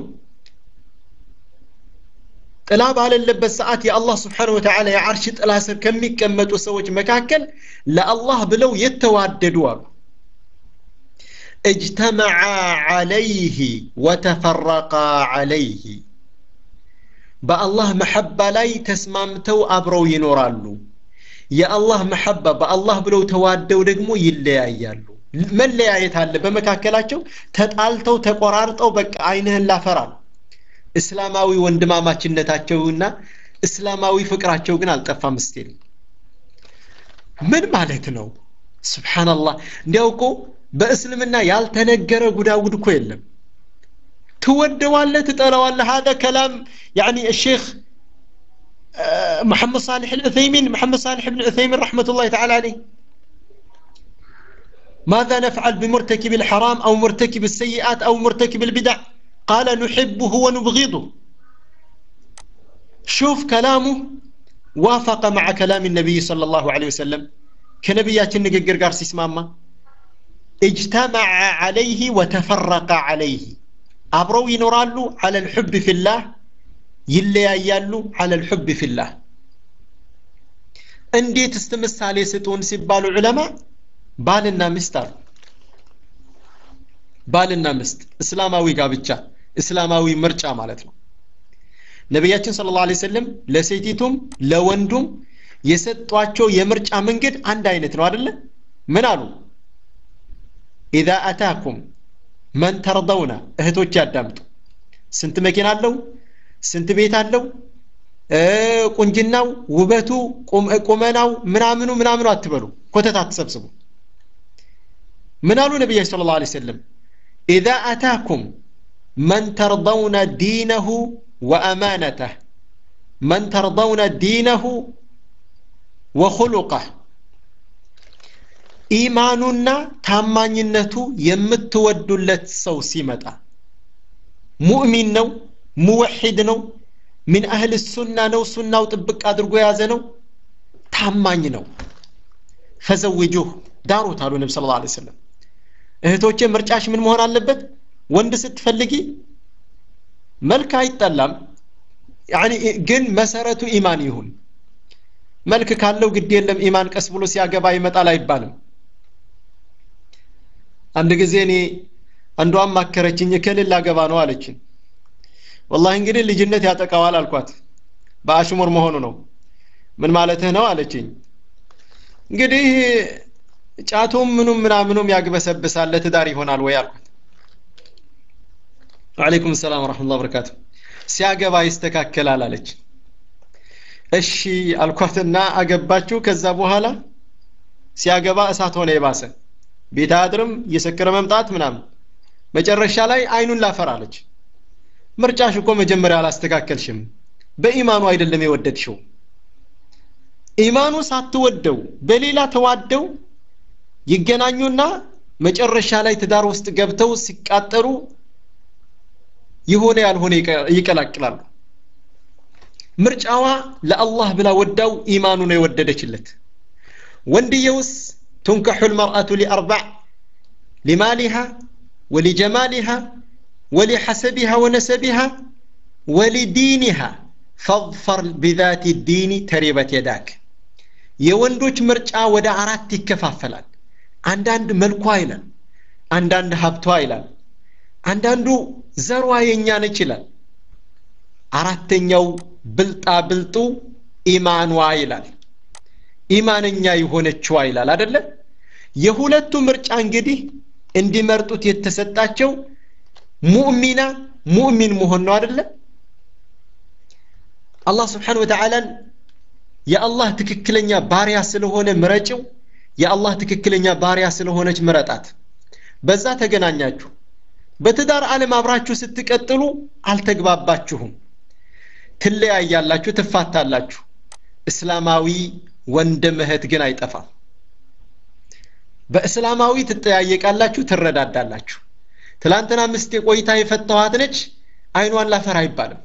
ጥላ ባለለበት ሰዓት የአላህ ስብሓን ወተዓላ የዓርሽ ጥላ ስር ከሚቀመጡ ሰዎች መካከል ለአላህ ብለው የተዋደዱ አሉ እጅተመዓ ዓለይህ ወተፈረቃ ዓለይህ በአላህ መሐባ ላይ ተስማምተው አብረው ይኖራሉ የአላህ መሐባ በአላህ ብለው ተዋደው ደግሞ ይለያያሉ መለያየት አለ በመካከላቸው ተጣልተው ተቆራርጠው በቃ አይንህን ላፈራል እስላማዊ ወንድማማችነታቸውና እስላማዊ ፍቅራቸው ግን አልጠፋም ስቲል ምን ማለት ነው ስብሓናላህ እንዲያው እኮ በእስልምና ያልተነገረ ጉዳጉድ እኮ የለም ትወደዋለህ ትጠላዋለህ هذا كلام يعني الشيخ محمد صالح العثيمين محمد صالح بن عثيمين رحمة الله تعالى عليه ماذا نفعل بمرتكب الحرام أو مرتكب السيئات أو مرتكب البدع قال نحبه ونبغضه شوف كلامه وافق مع كلام النبي صلى الله عليه وسلم كنبيات النقر قارسي اسماما اجتمع عليه وتفرق عليه አብረው ይኖራሉ على الحب في الله ይለያያሉ على الحب في الله እንዴት እስቲ ምሳሌ ስጡን ሲባሉ ዑለማ ባልና ሚስት አሉ ባልና ሚስት እስላማዊ ጋብቻ እስላማዊ ምርጫ ማለት ነው ነቢያችን ስለ ላ ሰለም ለሴቲቱም ለወንዱም የሰጧቸው የምርጫ መንገድ አንድ አይነት ነው አደለ ምን አሉ ኢዛ አታኩም መን ተርደውና እህቶች ያዳምጡ ስንት መኪና አለው ስንት ቤት አለው ቁንጅናው ውበቱ ቁመናው ምናምኑ ምናምኑ አትበሉ ኮተት አትሰብስቡ ምን አሉ ነቢያችን ስለ ላ ሰለም ኢዛ አታኩም መን ተርደውነ ዲነሁ ወአማነተህ መን ተርደውነ ዲነሁ ወኹሉቀህ ኢማኑና ታማኝነቱ የምትወዱለት ሰው ሲመጣ ሙእሚን ነው ሙወሒድ ነው ምን አህል ሱና ነው ሱናው ጥብቅ አድርጎ የያዘ ነው ታማኝ ነው ፈዘውጁህ ዳሩት አሉ ነቢ ስለ ላ ሰለም እህቶቼ ምርጫሽ ምን መሆን አለበት ወንድ ስትፈልጊ መልክ አይጠላም ያኒ ግን መሰረቱ ኢማን ይሁን መልክ ካለው ግድ የለም ኢማን ቀስ ብሎ ሲያገባ ይመጣል አይባልም አንድ ጊዜ እኔ አንዷም ማከረችኝ እከልል ላገባ ነው አለችኝ ወላሂ እንግዲህ ልጅነት ያጠቃዋል አልኳት በአሽሙር መሆኑ ነው ምን ማለትህ ነው አለችኝ እንግዲህ ጫቱም ምኑም ምናምኑም ያግበሰብሳል ለትዳር ይሆናል ወይ አልኳት ወአለይኩም ሰላም ወረሕመቱላህ በረካቱ ሲያገባ ይስተካከላል አለች እሺ አልኳትና አገባችሁ ከዛ በኋላ ሲያገባ እሳት ሆነ የባሰ ቤት አያድርም እየሰከረ መምጣት ምናምን መጨረሻ ላይ አይኑን ላፈራለች ምርጫሽ እኮ መጀመሪያ አላስተካከልሽም በኢማኑ አይደለም የወደድሽው ኢማኑ ሳትወደው በሌላ ተዋደው ይገናኙና መጨረሻ ላይ ትዳር ውስጥ ገብተው ሲቃጠሩ የሆነ ያልሆነ ይቀላቅላሉ ምርጫዋ ለአላህ ብላ ወዳው ኢማኑ ነው የወደደችለት ወንድየውስ ትንከሑ ልመርአቱ ሊአርባዕ ሊማሊሃ ወሊጀማሊሃ ولحسبها ونسبها ولدينها فاظفر بذات الدين تربت يداك የወንዶች ምርጫ ወደ አራት ይከፋፈላል አንዳንድ መልኳ ይላል አንዳንድ ሀብቷ ይላል አንዳንዱ ዘሯ የኛ ነች ይላል አራተኛው ብልጣ ብልጡ ኢማኗ ይላል ኢማነኛ የሆነችዋ ይላል አደለ የሁለቱ ምርጫ እንግዲህ እንዲመርጡት የተሰጣቸው ሙእሚና ሙእሚን መሆን ነው አደለ አላህ ስብሓን ወተዓላን የአላህ ትክክለኛ ባሪያ ስለሆነ ምረጭው የአላህ ትክክለኛ ባሪያ ስለሆነች ምረጣት በዛ ተገናኛችሁ በትዳር ዓለም አብራችሁ ስትቀጥሉ አልተግባባችሁም ትለያያላችሁ ትፋታላችሁ እስላማዊ ወንድም እህት ግን አይጠፋም በእስላማዊ ትጠያየቃላችሁ ትረዳዳላችሁ ትላንትና ምስቴ ቆይታ የፈታኋት ነች አይኗን ላፈር አይባልም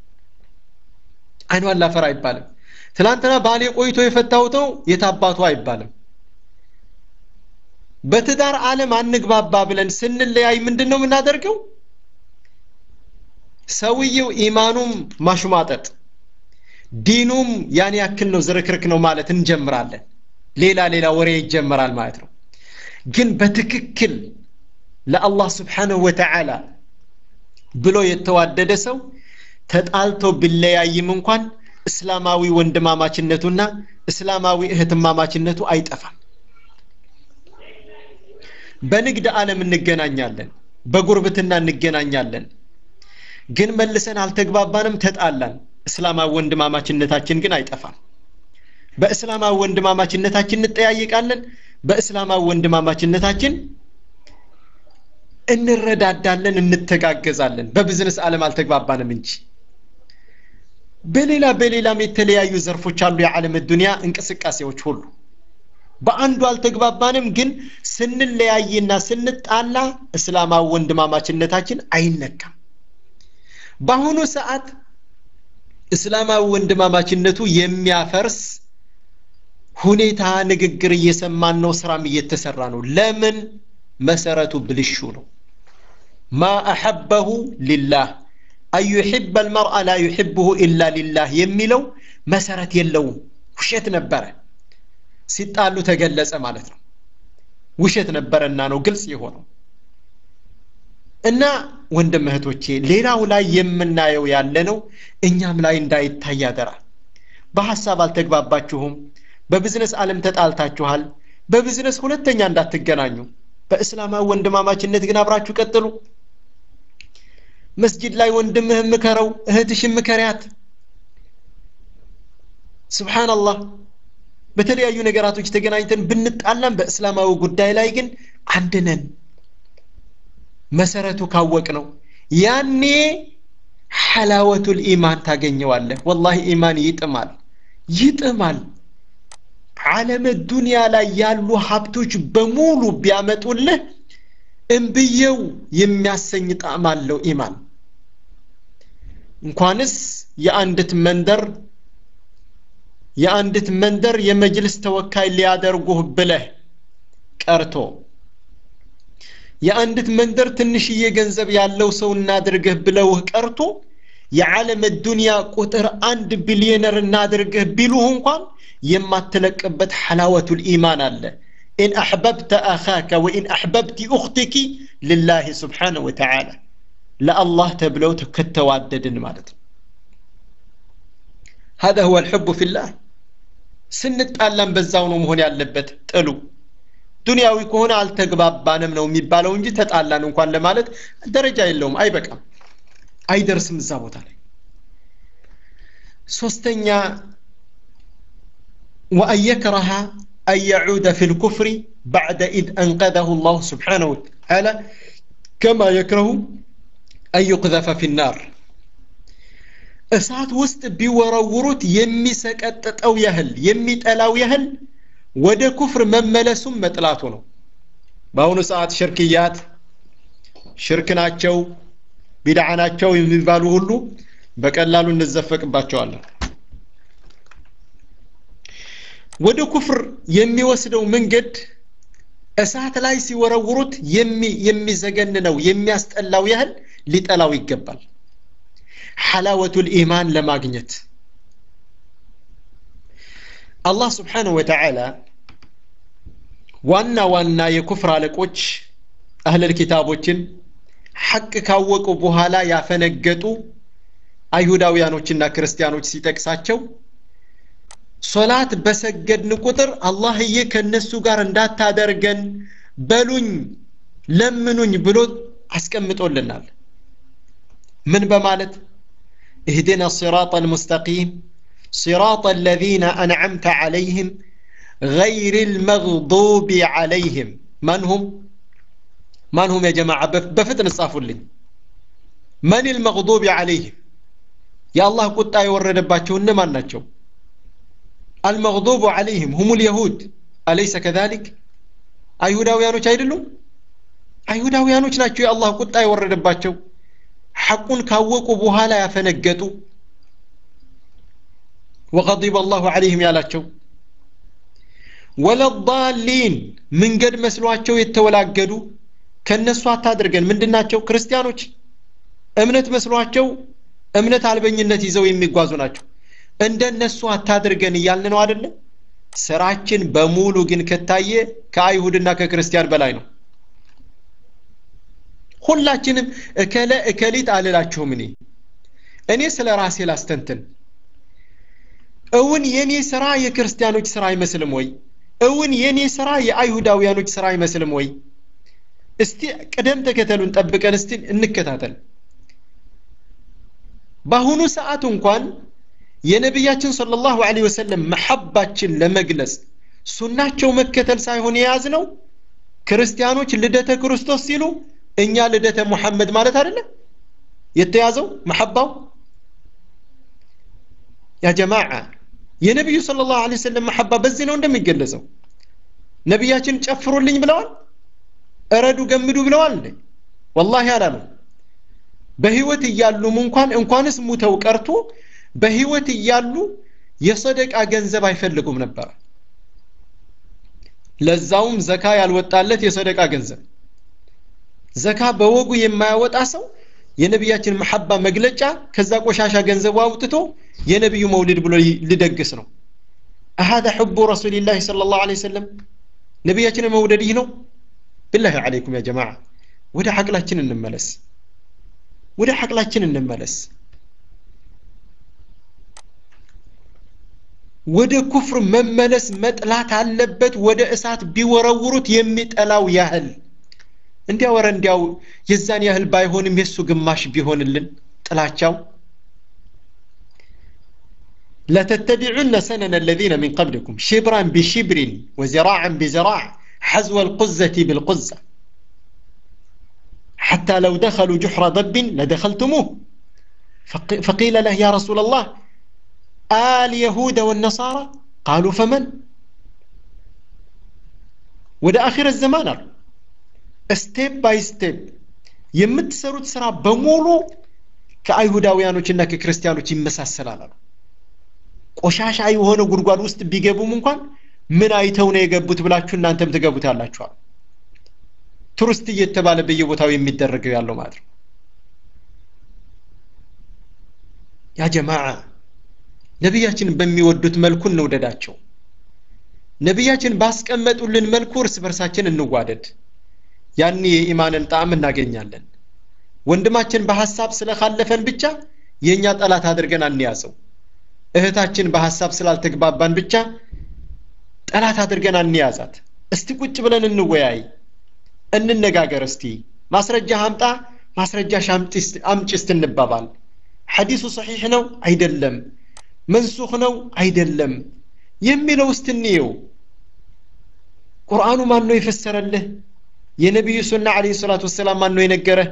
አይኗን ላፈር አይባልም ትላንትና ባሌ ቆይቶ የፈታሁት ነው የታባቱ አይባልም በትዳር ዓለም አንግባባ ብለን ስንለያይ ምንድን ነው የምናደርገው ሰውየው ኢማኑም ማሽሟጠጥ ዲኑም ያን ያክል ነው ዝርክርክ ነው ማለት እንጀምራለን ሌላ ሌላ ወሬ ይጀመራል ማለት ነው ግን በትክክል ለአላህ ስብሓንሁ ወተዓላ ብሎ የተዋደደ ሰው ተጣልቶ ቢለያይም እንኳን እስላማዊ ወንድማማችነቱና እስላማዊ እህትማማችነቱ አይጠፋም በንግድ ዓለም እንገናኛለን በጉርብትና እንገናኛለን ግን መልሰን አልተግባባንም ተጣላን እስላማዊ ወንድማማችነታችን ግን አይጠፋም በእስላማዊ ወንድማማችነታችን እንጠያየቃለን በእስላማዊ ወንድማማችነታችን እንረዳዳለን እንተጋገዛለን በቢዝነስ ዓለም አልተግባባንም እንጂ በሌላ በሌላም የተለያዩ ዘርፎች አሉ የዓለም ዱንያ እንቅስቃሴዎች ሁሉ በአንዱ አልተግባባንም ግን ስንለያይና ስንጣላ እስላማዊ ወንድማማችነታችን አይነካም በአሁኑ ሰዓት እስላማዊ ወንድማማችነቱ የሚያፈርስ ሁኔታ ንግግር እየሰማን ነው ስራም እየተሰራ ነው ለምን መሰረቱ ብልሹ ነው ማ አሐበሁ ሊላህ አን ዩሕበ አልመርአ ላ ዩሕብሁ ኢላ ሊላህ የሚለው መሰረት የለውም ውሸት ነበረ ሲጣሉ ተገለጸ ማለት ነው ውሸት ነበረና ነው ግልጽ የሆነው እና ወንድም እህቶቼ ሌላው ላይ የምናየው ያለ ነው እኛም ላይ እንዳይታይ ያደራ በሐሳብ አልተግባባችሁም በቢዝነስ ዓለም ተጣልታችኋል በቢዝነስ ሁለተኛ እንዳትገናኙ በእስላማዊ ወንድማማችነት ግን አብራችሁ ቀጥሉ መስጂድ ላይ ወንድምህ ምከረው እህትሽ ምከሪያት ስብሓንላህ በተለያዩ ነገራቶች ተገናኝተን ብንጣላም በእስላማዊ ጉዳይ ላይ ግን አንድ ነን መሰረቱ ካወቅ ነው ያኔ ሐላወቱል ኢማን ታገኘዋለህ ወላሂ ኢማን ይጥማል ይጥማል ዓለም ዱንያ ላይ ያሉ ሀብቶች በሙሉ ቢያመጡልህ እምብየው የሚያሰኝ ጣዕም አለው ኢማን እንኳንስ የአንዲት መንደር የአንዲት መንደር የመጅልስ ተወካይ ሊያደርጉህ ብለህ ቀርቶ የአንዲት መንደር ትንሽዬ ገንዘብ ያለው ሰው እናድርግህ ብለውህ ቀርቶ የዓለም ዱንያ ቁጥር አንድ ቢሊዮነር እናድርግህ ቢሉህ እንኳን የማትለቅበት ሐላወቱል ኢማን አለ ኢን አሕበብተ አኻከ ወኢን አሕበብቲ ኡኽቲኪ ልላህ ስብሓነሁ ወተዓላ ለአላህ ተብለው ከተዋደድን ማለት ነው هذا هو الحب في الله ስንጣላም በዛው ነው መሆን ያለበት ጥሉ ዱንያዊ ከሆነ አልተግባባንም ነው የሚባለው እንጂ ተጣላን እንኳን ለማለት ደረጃ የለውም አይበቃም አይደርስም እዛ ቦታ ላይ ሶስተኛ وأن يكره أن يعود في الكفر بعد إذ أنقذه الله سبحانه وتعالى كما يكره أن يقذف في النار እሳት ውስጥ ቢወረውሩት የሚሰቀጥጠው ያህል የሚጠላው ያህል ወደ ኩፍር መመለሱም መጥላቱ ነው በአሁኑ ሰዓት ሽርክያት ሽርክ ናቸው ቢድዓ ናቸው የሚባሉ ሁሉ በቀላሉ እንዘፈቅባቸዋለን ወደ ኩፍር የሚወስደው መንገድ እሳት ላይ ሲወረውሩት የሚዘገንነው የሚያስጠላው ያህል ሊጠላው ይገባል ሐላወቱል ኢማን ለማግኘት አላህ ስብሓንሁ ወተዓላ ዋና ዋና የኩፍር አለቆች አህለል ኪታቦችን ሐቅ ካወቁ በኋላ ያፈነገጡ አይሁዳውያኖችና ክርስቲያኖች ሲጠቅሳቸው ሶላት በሰገድን ቁጥር አላህዬ ከነሱ ጋር እንዳታደርገን በሉኝ ለምኑኝ ብሎ አስቀምጦልናል ምን በማለት اهدنا الصراط المستقيم صراط الذين أنعمت عليهم غير المغضوب عليهم من هم من هم يا جماعة بفتن الصافوا لي من المغضوب عليهم يا الله قلت يورد باتشو من ناتشو المغضوب عليهم هم اليهود أليس كذلك አይሁዳውያኖች አይደሉም አይሁዳውያኖች ናቸው የአላህ ቁጣ የወረደባቸው ሐቁን ካወቁ በኋላ ያፈነገጡ ወቀዲበ አላሁ ዐለይህም ያላቸው ወለዳሊን መንገድ መስሏቸው የተወላገዱ ከነሱ አታድርገን ምንድናቸው ክርስቲያኖች እምነት መስሏቸው እምነት አልበኝነት ይዘው የሚጓዙ ናቸው እንደነሱ አታድርገን እያልን ነው አይደለም ስራችን በሙሉ ግን ከታየ ከአይሁድና ከክርስቲያን በላይ ነው ሁላችንም እከለ እከሊት አልላችሁም እኔ እኔ ስለ ራሴ ላስተንትን እውን የኔ ስራ የክርስቲያኖች ስራ አይመስልም ወይ እውን የኔ ስራ የአይሁዳውያኖች ስራ አይመስልም ወይ እስቲ ቅደም ተከተሉን ጠብቀን እስቲ እንከታተል በአሁኑ ሰዓት እንኳን የነቢያችን ሰለላሁ ዐለይሂ ወሰለም መሐባችን ለመግለጽ ሱናቸው መከተል ሳይሆን የያዝ ነው ክርስቲያኖች ልደተ ክርስቶስ ሲሉ እኛ ልደተ ሙሐመድ ማለት አይደለም የተያዘው መሐባው ያ ጀማዓ የነቢዩ ሰለላሁ ዐለይሂ ወሰለም መሐባ በዚህ ነው እንደሚገለጸው ነቢያችን ጨፍሩልኝ ብለዋል እረዱ ገምዱ ብለዋል ወላሂ አላሉ በህይወት እያሉም እንኳን እንኳንስ ሙተው ቀርቶ በህይወት እያሉ የሰደቃ ገንዘብ አይፈልጉም ነበር ለዛውም ዘካ ያልወጣለት የሰደቃ ገንዘብ ዘካ በወጉ የማያወጣ ሰው የነቢያችን መሐባ መግለጫ ከዛ ቆሻሻ ገንዘቡ አውጥቶ የነቢዩ መውሊድ ብሎ ሊደግስ ነው አሃደ ሕቡ ረሱልላህ صلى الله عليه وسلم ነቢያችንን መውደድ ይህ ነው ብላህ አለይኩም ያ ጀማዓ ወደ ሐቅላችን እንመለስ ወደ ሐቅላችን እንመለስ ወደ ኩፍር መመለስ መጥላት አለበት ወደ እሳት ቢወረውሩት የሚጠላው ያህል እንዲያው ወረ እንዲያው የዛን ያህል ባይሆንም የሱ ግማሽ ቢሆንልን ጥላቻው لتتبعن سنن الذين من قبلكم شبرا بشبر وزراعا بزراع حزو القزة بالقزة حتى لو دخلوا جحر ضب لدخلتموه فقيل له يا رسول الله آل يهود والنصارى قالوا فمن ወደ አኺረ ዘማን አሉ ስቴፕ ባይ ስቴፕ የምትሰሩት ስራ በሙሉ ከአይሁዳውያኖችና ከክርስቲያኖች ይመሳሰላል አሉ ቆሻሻ የሆነ ጉድጓድ ውስጥ ቢገቡም እንኳን ምን አይተው ነው የገቡት ብላችሁ እናንተም ትገቡታላችኋል ቱሪስት እየተባለ በየቦታው የሚደረገው ያለው ማለት ነው ያ ጀማዓ ነቢያችን በሚወዱት መልኩ እንውደዳቸው ነቢያችን ባስቀመጡልን መልኩ እርስ በርሳችን እንዋደድ ያኔ የኢማንን ጣዕም እናገኛለን ወንድማችን በሐሳብ ስለካለፈን ብቻ የእኛ ጠላት አድርገን አንያዘው እህታችን በሐሳብ ስላልተግባባን ብቻ ጠላት አድርገን አንያዛት እስቲ ቁጭ ብለን እንወያይ እንነጋገር እስቲ ማስረጃ አምጣ ማስረጃ አምጪ እስቲ እንባባል ሐዲሱ ሰሒሕ ነው አይደለም መንሱኽ ነው አይደለም የሚለው እስቲ እንየው ቁርአኑ ማን ነው የፈሰረልህ የነቢዩ ሱና አለይሂ ሰላቱ ወሰላም ማን ነው የነገረህ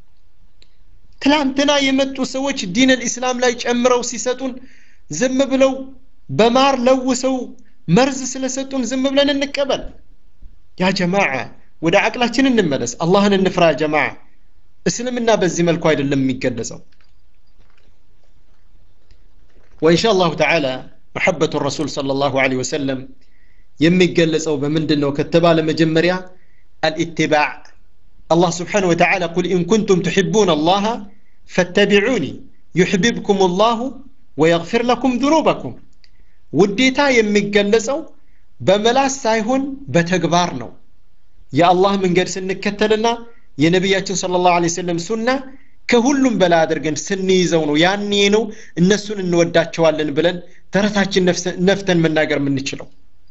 ትላንትና የመጡ ሰዎች ዲን ልእስላም ላይ ጨምረው ሲሰጡን ዝም ብለው በማር ለውሰው መርዝ ስለሰጡን ዝም ብለን እንቀበል ያ ጀማዓ ወደ አቅላችን እንመለስ አላህን እንፍራ ያ ጀማዓ እስልምና በዚህ መልኩ አይደለም የሚገለጸው وإن شاء الله تعالى محبة الرسول صلى الله عليه وسلم የሚገለጸው በምንድን ነው ከተባለ መጀመሪያ الاتباع الله سبحانه وتعالى قل إن كنتم تحبون الله فاتبعوني يحببكم الله ويغفر لكم ذنوبكم ውዴታ የሚገለጸው በመላስ ሳይሆን በተግባር ነው የአላህ መንገድ ስንከተልና የነቢያችን ስለ ላሁ ለ ሰለም ሱና ከሁሉም በላይ አድርገን ስንይዘው ነው ያኔ ነው እነሱን እንወዳቸዋለን ብለን ተረታችን ነፍተን መናገር የምንችለው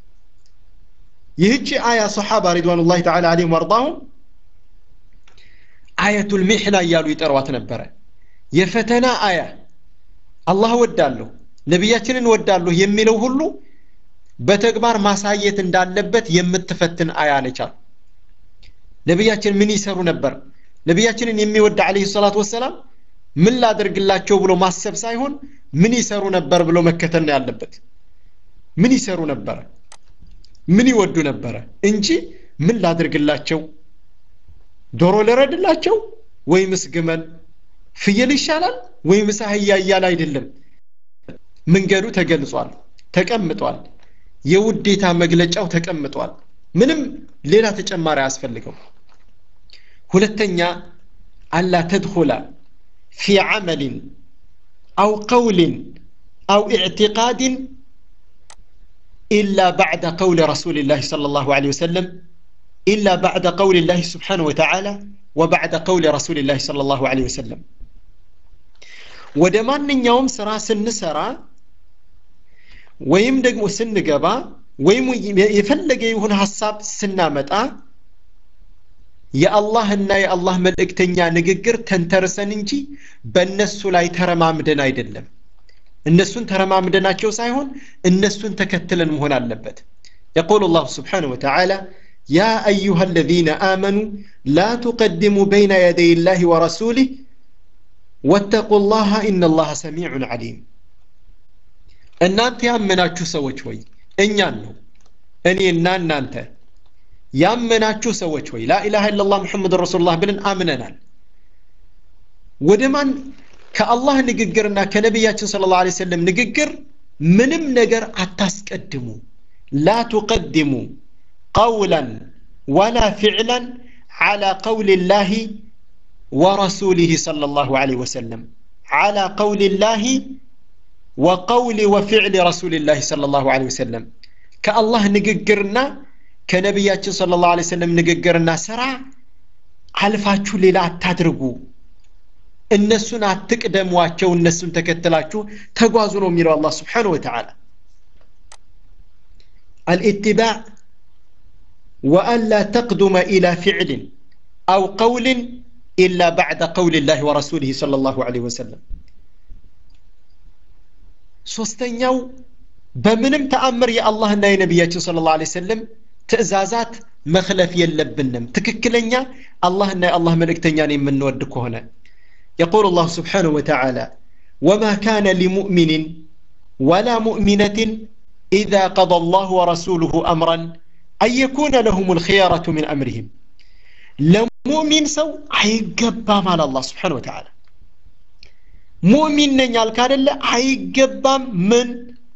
ይህቺ አያ ሰሓባ ሪድዋኑላህ ተዓላ አለይሂም ወርዳሁም አየቱል ሚሕና እያሉ ይጠሯት ነበረ የፈተና አያ አላህ ወዳለሁ ነቢያችንን ወዳለሁ የሚለው ሁሉ በተግባር ማሳየት እንዳለበት የምትፈትን አያ ነቻል ነቢያችን ምን ይሰሩ ነበር ነቢያችንን የሚወድ አለህ ሰላት ወሰላም ምን ላደርግላቸው ብሎ ማሰብ ሳይሆን ምን ይሰሩ ነበር ብሎ መከተል ነው ያለበት ምን ይሰሩ ነበረ ምን ይወዱ ነበረ እንጂ ምን ላድርግላቸው ዶሮ ልረድላቸው ወይምስ ግመል ፍየል ይሻላል ወይምስ አህያ እያለ አይደለም መንገዱ ተገልጿል ተቀምጧል የውዴታ መግለጫው ተቀምጧል ምንም ሌላ ተጨማሪ አያስፈልገው ሁለተኛ አላ ተድኹላ ፊ ዓመልን አው ቀውልን አው ኢዕትቃድን إلا بعد قول رسول الله صلى الله عليه وسلم إلا بعد قول الله سبحانه وتعالى وبعد قول رسول الله صلى الله عليه وسلم ودمان يوم سرا سن سرا ወይም ደግሞ ስንገባ ወይም የፈለገ የሆነ ሀሳብ ስናመጣ የአላህና የአላህ መልእክተኛ ንግግር ተንተርሰን እንጂ በእነሱ ላይ ተረማምደን አይደለም እነሱን ተረማምደናቸው ሳይሆን እነሱን ተከትለን መሆን አለበት يقول الله سبحانه وتعالى يا أيها الذين آمنوا لا تقدموا بين يدي الله ورسوله واتقوا الله إن الله سميع عليم እናንተ ያመናችሁ ሰዎች ወይ እኛን ነው እኔና እናንተ ያመናችሁ ሰዎች ወይ ላኢላሃ ኢላላህ ሙሐመድ ረሱሉላህ ብለን አምነናል ወደ ማን ከአላህ ንግግርና ከነቢያችን ስለ ላ ሰለም ንግግር ምንም ነገር አታስቀድሙ ላ ቱቀድሙ ቀውላን ወላ ፊዕላን على قول الله ورسوله صلى الله عليه وسلم على قول الله وقول وفعل رسول الله صلى الله عليه وسلم كالله نققرنا كنبياتنا صلى الله عليه وسلم نققرنا سرع አልፋችሁ ሌላ አታድርጉ እነሱን አትቅደሟቸው እነሱን ተከትላችሁ ተጓዙ ነው የሚለው አላህ ስብሓን ወተዓላ الاتباع وألا تقدم إلى فعل أو قول إلا بعد قول الله ورسوله صلى الله عليه وسلم ሶስተኛው በምንም ተአምር የአላህና የነቢያችን ስለ ላ ሰለም ትእዛዛት መክለፍ የለብንም ትክክለኛ አላህና የአላህ መልእክተኛን የምንወድ ከሆነ يقول الله سبحانه وتعالى وما كان لمؤمن ولا مؤمنة إذا قضى الله ورسوله أمرا أن يكون لهم الخيارة من أمرهم لمؤمن سو عيقبا مال الله سبحانه وتعالى ሙእሚን ነኝ አልካደለ አይገባም ምን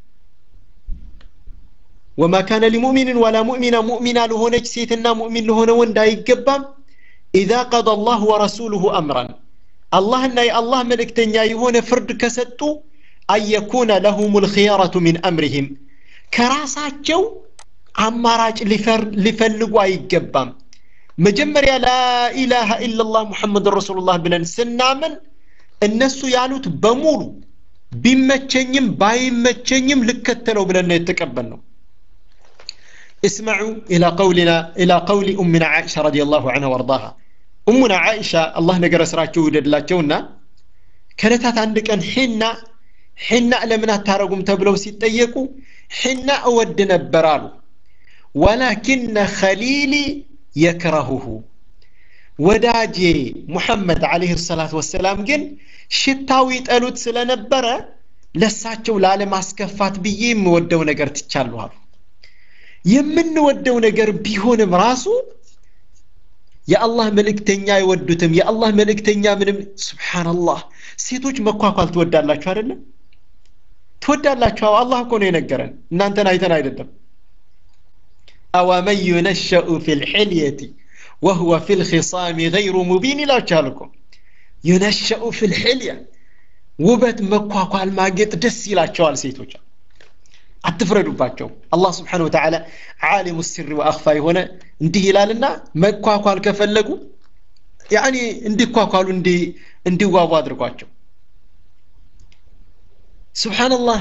ወማ ካነ ሊሙእሚንን ወላ ሙእሚና ሙእሚና ለሆነች ሴትና ሙእሚን ለሆነ ወንድ አይገባም ኢዛ ቀضى الله ورسوله أمرا አላህና የአላህ መልእክተኛ የሆነ ፍርድ ከሰጡ አየኩነ ለሁም ልክያረቱ ሚን አምሪህም ከራሳቸው አማራጭ ሊፈልጉ አይገባም መጀመሪያ ላኢላሃ ኢላላህ ሙሐመድ ረሱሉላህ ብለን ስናምን እነሱ ያሉት በሙሉ ቢመቸኝም ባይመቸኝም ልከተለው ብለን ነው የተቀበልነው اسمعوا إلى قولنا إلى قول أمنا عائشة رضي الله عنها وارضاها أمنا عائشة الله نقر سراچو ودلاتشونا كانت عندك أن حنا حنا لمن تارقم تبلو سيتيكو حنا أود نبرالو ولكن خليلي يكرهه ወዳጄ ሙሐመድ አለህ ሰላት ወሰላም ግን ሽታው ይጠሉት ስለነበረ ለሳቸው ላለማስከፋት ብዬ የምወደው ነገር ትቻለሁ አሉ የምንወደው ነገር ቢሆንም ራሱ የአላህ መልእክተኛ አይወዱትም የአላህ መልእክተኛ ምንም ስብሓንላህ ሴቶች መኳኳል ትወዳላችሁ አይደለም ትወዳላችሁ አላህ እኮ ነው የነገረን እናንተን አይተን አይደለም አወመን ዩነሸኡ ፊ ልሕልየቲ وهو في الخصام غير مبين لا تشالكم ينشأ في الحلية ውበት መኳኳል ማጌጥ ደስ ይላቸዋል ሴቶች አትፍረዱባቸው አላህ ስብሓን ወተዓላ ዓሊሙ ስሪ ወአኽፋ የሆነ እንዲህ ይላልና መኳኳል ከፈለጉ ያኒ እንዲኳኳሉ እንዲዋቡ አድርጓቸው ስብሓንላህ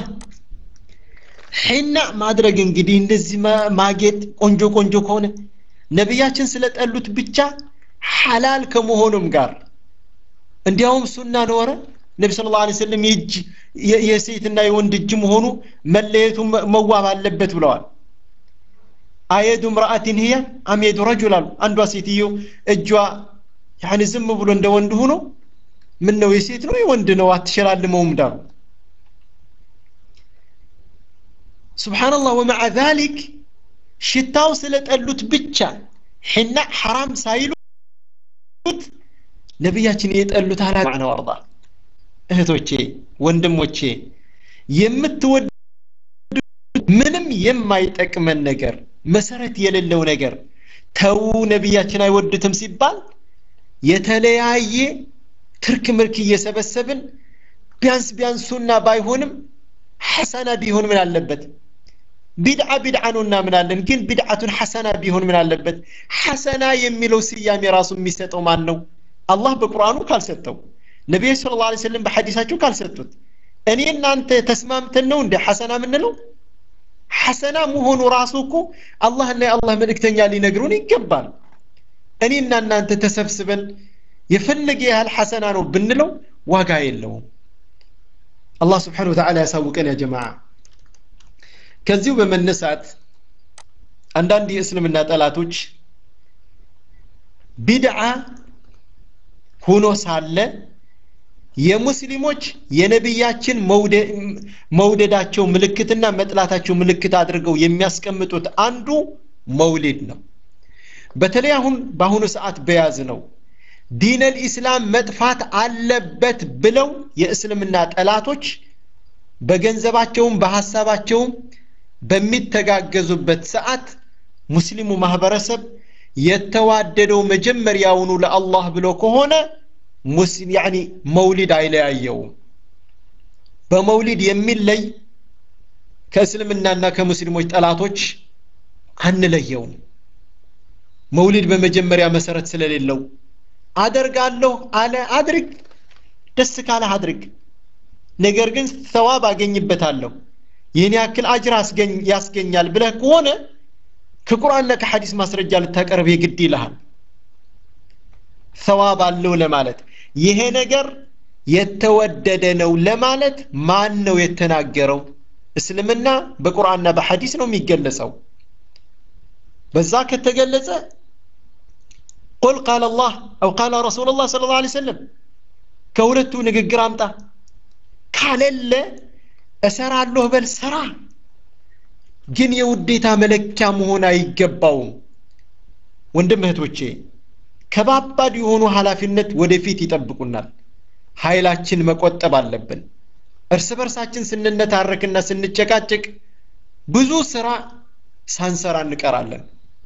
ሒና ማድረግ እንግዲህ እንደዚህ ማጌጥ ቆንጆ ቆንጆ ከሆነ ነቢያችን ስለጠሉት ብቻ ሐላል ከመሆኑም ጋር እንዲያውም ሱና ኖረ ነቢ ስለ ላ ሰለም የእጅ የሴትና የወንድ እጅ መሆኑ መለየቱ መዋብ አለበት ብለዋል አየዱ ምርአትን ህያ አምየዱ ረጁል አሉ አንዷ ሴትዮ እጇ ያኒ ዝም ብሎ እንደ ወንድ ሆኖ ምን ነው የሴት ነው የወንድ ነው አትሸላልመውም ዳሩ ስብሓንላህ ወመዓ ዛሊክ ሽታው ስለጠሉት ብቻ ሒና ሐራም ሳይሉት ነቢያችን የጠሉት አላ ነው አርዳ እህቶቼ ወንድሞቼ የምትወድ ምንም የማይጠቅመን ነገር መሰረት የሌለው ነገር ተው ነቢያችን አይወዱትም ሲባል የተለያየ ትርክ ምርክ እየሰበሰብን ቢያንስ ቢያንስ ሱና ባይሆንም ሐሰና ቢሆን ምን አለበት ቢድዓ ቢድዓ ነው እናምናለን ግን ቢድዓቱን ሐሰና ቢሆን ምን አለበት ሐሰና የሚለው ስያሜ ራሱ የሚሰጠው ማን ነው አላህ በቁርአኑ ካልሰጠው ነቢዩ ስለ ላ ስለም በሐዲሳቸው ካልሰጡት እኔ እናንተ ተስማምተን ነው እንደ ሐሰና የምንለው ሐሰና መሆኑ ራሱ እኮ አላህና የአላህ መልእክተኛ ሊነግሩን ይገባል እኔና እናንተ ተሰብስበን የፈለገ ያህል ሐሰና ነው ብንለው ዋጋ የለውም አላህ ስብሓን ወተዓላ ያሳውቀን ያ ጀማዓ ከዚሁ በመነሳት አንዳንድ የእስልምና ጠላቶች ቢድዓ ሆኖ ሳለ የሙስሊሞች የነቢያችን መውደዳቸው ምልክትና መጥላታቸው ምልክት አድርገው የሚያስቀምጡት አንዱ መውሊድ ነው በተለይ አሁን በአሁኑ ሰዓት በያዝ ነው ዲነል ኢስላም መጥፋት አለበት ብለው የእስልምና ጠላቶች በገንዘባቸውም በሐሳባቸውም በሚተጋገዙበት ሰዓት ሙስሊሙ ማህበረሰብ የተዋደደው መጀመሪያውኑ ለአላህ ብሎ ከሆነ ሙስሊም ያኒ መውሊድ አይለያየውም በመውሊድ የሚለይ ከእስልምናና ከሙስሊሞች ጠላቶች አንለየውም መውሊድ በመጀመሪያ መሰረት ስለሌለው አደርጋለሁ አለ አድርግ ደስ ካለህ አድርግ ነገር ግን ሰዋብ አገኝበታለሁ ይህን ያክል አጅር ያስገኛል ብለህ ከሆነ ከቁርአንና ከሐዲስ ማስረጃ ልታቀርብ የግድ ይልሃል ሰዋብ አለው ለማለት ይሄ ነገር የተወደደ ነው ለማለት ማን ነው የተናገረው እስልምና በቁርአንና በሐዲስ ነው የሚገለጸው በዛ ከተገለጸ ቁል ቃል አላህ አው ቃል ረሱል ላ ስለ ላ ሰለም ከሁለቱ ንግግር አምጣ ካለለ እሰራለሁ በል ሰራ ግን የውዴታ መለኪያ መሆን አይገባውም ወንድም እህቶቼ ከባባድ የሆኑ ኃላፊነት ወደፊት ይጠብቁናል ኃይላችን መቆጠብ አለብን እርስ በርሳችን ስንነታረክና ስንጨቃጭቅ ብዙ ስራ ሳንሰራ እንቀራለን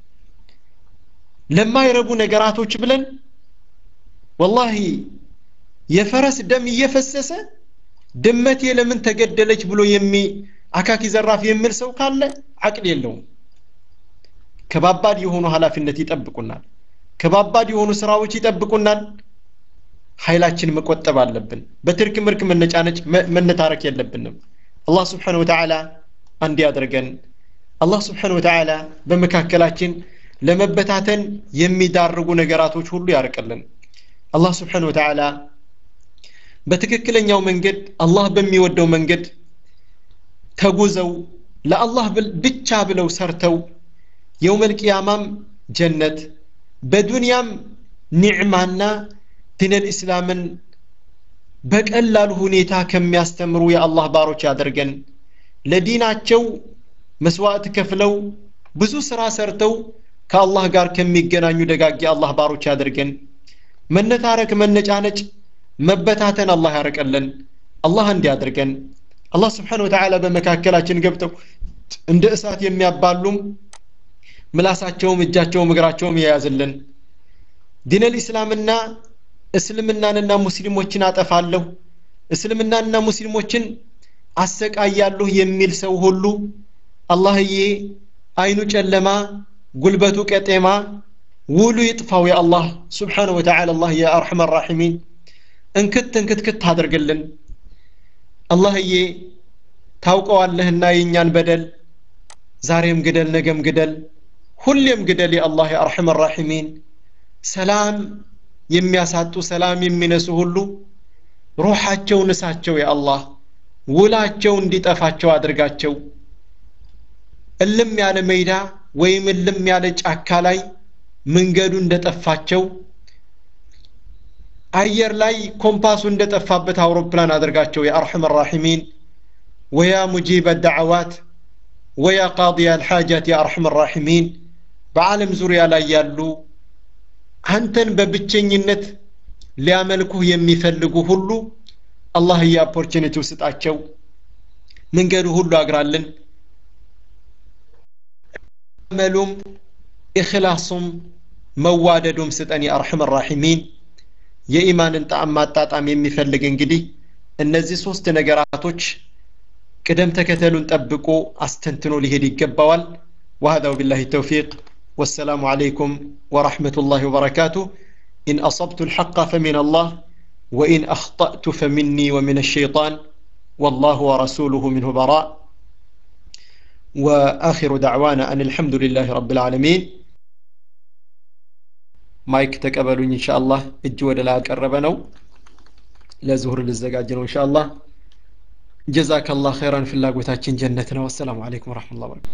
ለማይረቡ ነገራቶች ብለን ወላሂ የፈረስ ደም እየፈሰሰ ድመቴ ለምን ተገደለች ብሎ የሚ አካኪ ዘራፍ የሚል ሰው ካለ አቅል የለውም ከባባድ የሆኑ ኃላፊነት ይጠብቁናል ከባባድ የሆኑ ስራዎች ይጠብቁናል ኃይላችን መቆጠብ አለብን በትርክ ምርክ መነጫነጭ መነታረክ የለብንም አላህ ስብሓን ወተዓላ አንድ ያድርገን አላህ ስብሓን ወተዓላ በመካከላችን ለመበታተን የሚዳርጉ ነገራቶች ሁሉ ያርቅልን አላህ ስብሓን ወተዓላ በትክክለኛው መንገድ አላህ በሚወደው መንገድ ተጉዘው ለአላህ ብቻ ብለው ሰርተው የውመል ቅያማም ጀነት በዱንያም ኒዕማና ዲነል እስላምን በቀላሉ ሁኔታ ከሚያስተምሩ የአላህ ባሮች ያደርገን ለዲናቸው መስዋዕት ከፍለው ብዙ ስራ ሰርተው ከአላህ ጋር ከሚገናኙ ደጋግ የአላህ ባሮች ያደርገን መነታረክ መነጫነጭ መበታተን አላህ ያርቀልን አላህ እንዲያደርገን አላህ ስብሓን ወተዓላ በመካከላችን ገብተው እንደ እሳት የሚያባሉም ምላሳቸውም እጃቸውም እግራቸውም የያዝልን ዲነል ኢስላምና እስልምናንና ሙስሊሞችን አጠፋለሁ እስልምናንና ሙስሊሞችን አሰቃያለሁ የሚል ሰው ሁሉ አላህዬ አይኑ ጨለማ ጉልበቱ ቀጤማ ውሉ ይጥፋው የአላህ ስብሓነ ወተዓላ አላህ የአርሐመ ራሒሚን እንክት እንክትክት አድርግልን አላህዬ ታውቀዋለህና የእኛን በደል ዛሬም ግደል ነገም ግደል ሁሌም ግደል የአላህ የአርሐመ ራሒሚን ሰላም የሚያሳጡ ሰላም የሚነሱ ሁሉ ሩሓቸው ንሳቸው የአላህ ውላቸው እንዲጠፋቸው አድርጋቸው እልም ያለ ሜዳ ወይም እልም ያለ ጫካ ላይ መንገዱ እንደጠፋቸው አየር ላይ ኮምፓሱ እንደጠፋበት አውሮፕላን አድርጋቸው የአርሐመ ራሒሚን ወያ ሙጂበ ዳዕዋት ወያ ቃضያ አልሓጃት የአርሐመ ራሒሚን በዓለም ዙሪያ ላይ ያሉ አንተን በብቸኝነት ሊያመልኩህ የሚፈልጉ ሁሉ አላህ የኦፖርቹኒቲው ስጣቸው መንገዱ ሁሉ አግራልን መሉም ኢኽላሱም መዋደዱም ስጠን የአርሐመ ራሒሚን የኢማንን ጣዕም ማጣጣም የሚፈልግ እንግዲህ እነዚህ ሶስት ነገራቶች ቅደም ተከተሉን ጠብቆ አስተንትኖ ሊሄድ ይገባዋል وهذا وبالله التوفيق والسلام عليكم ورحمة الله وبركاته إن أصبت الحق فمن الله وإن أخطأت فمني ومن الشيطان والله ورسوله منه براء وآخر دعوانا أن الحمد لله رب العالمين ማይክ ተቀበሉኝ ኢንሻአላህ እጅ ወደ ላይ አቀረበ ነው ለዙሁር ልዘጋጅ ነው ኢንሻአላህ ጀዛከላህ ኸይራን ፍላጎታችን ጀነት ነው አሰላሙ አለይኩም ወራህመቱላሂ ወበረካቱ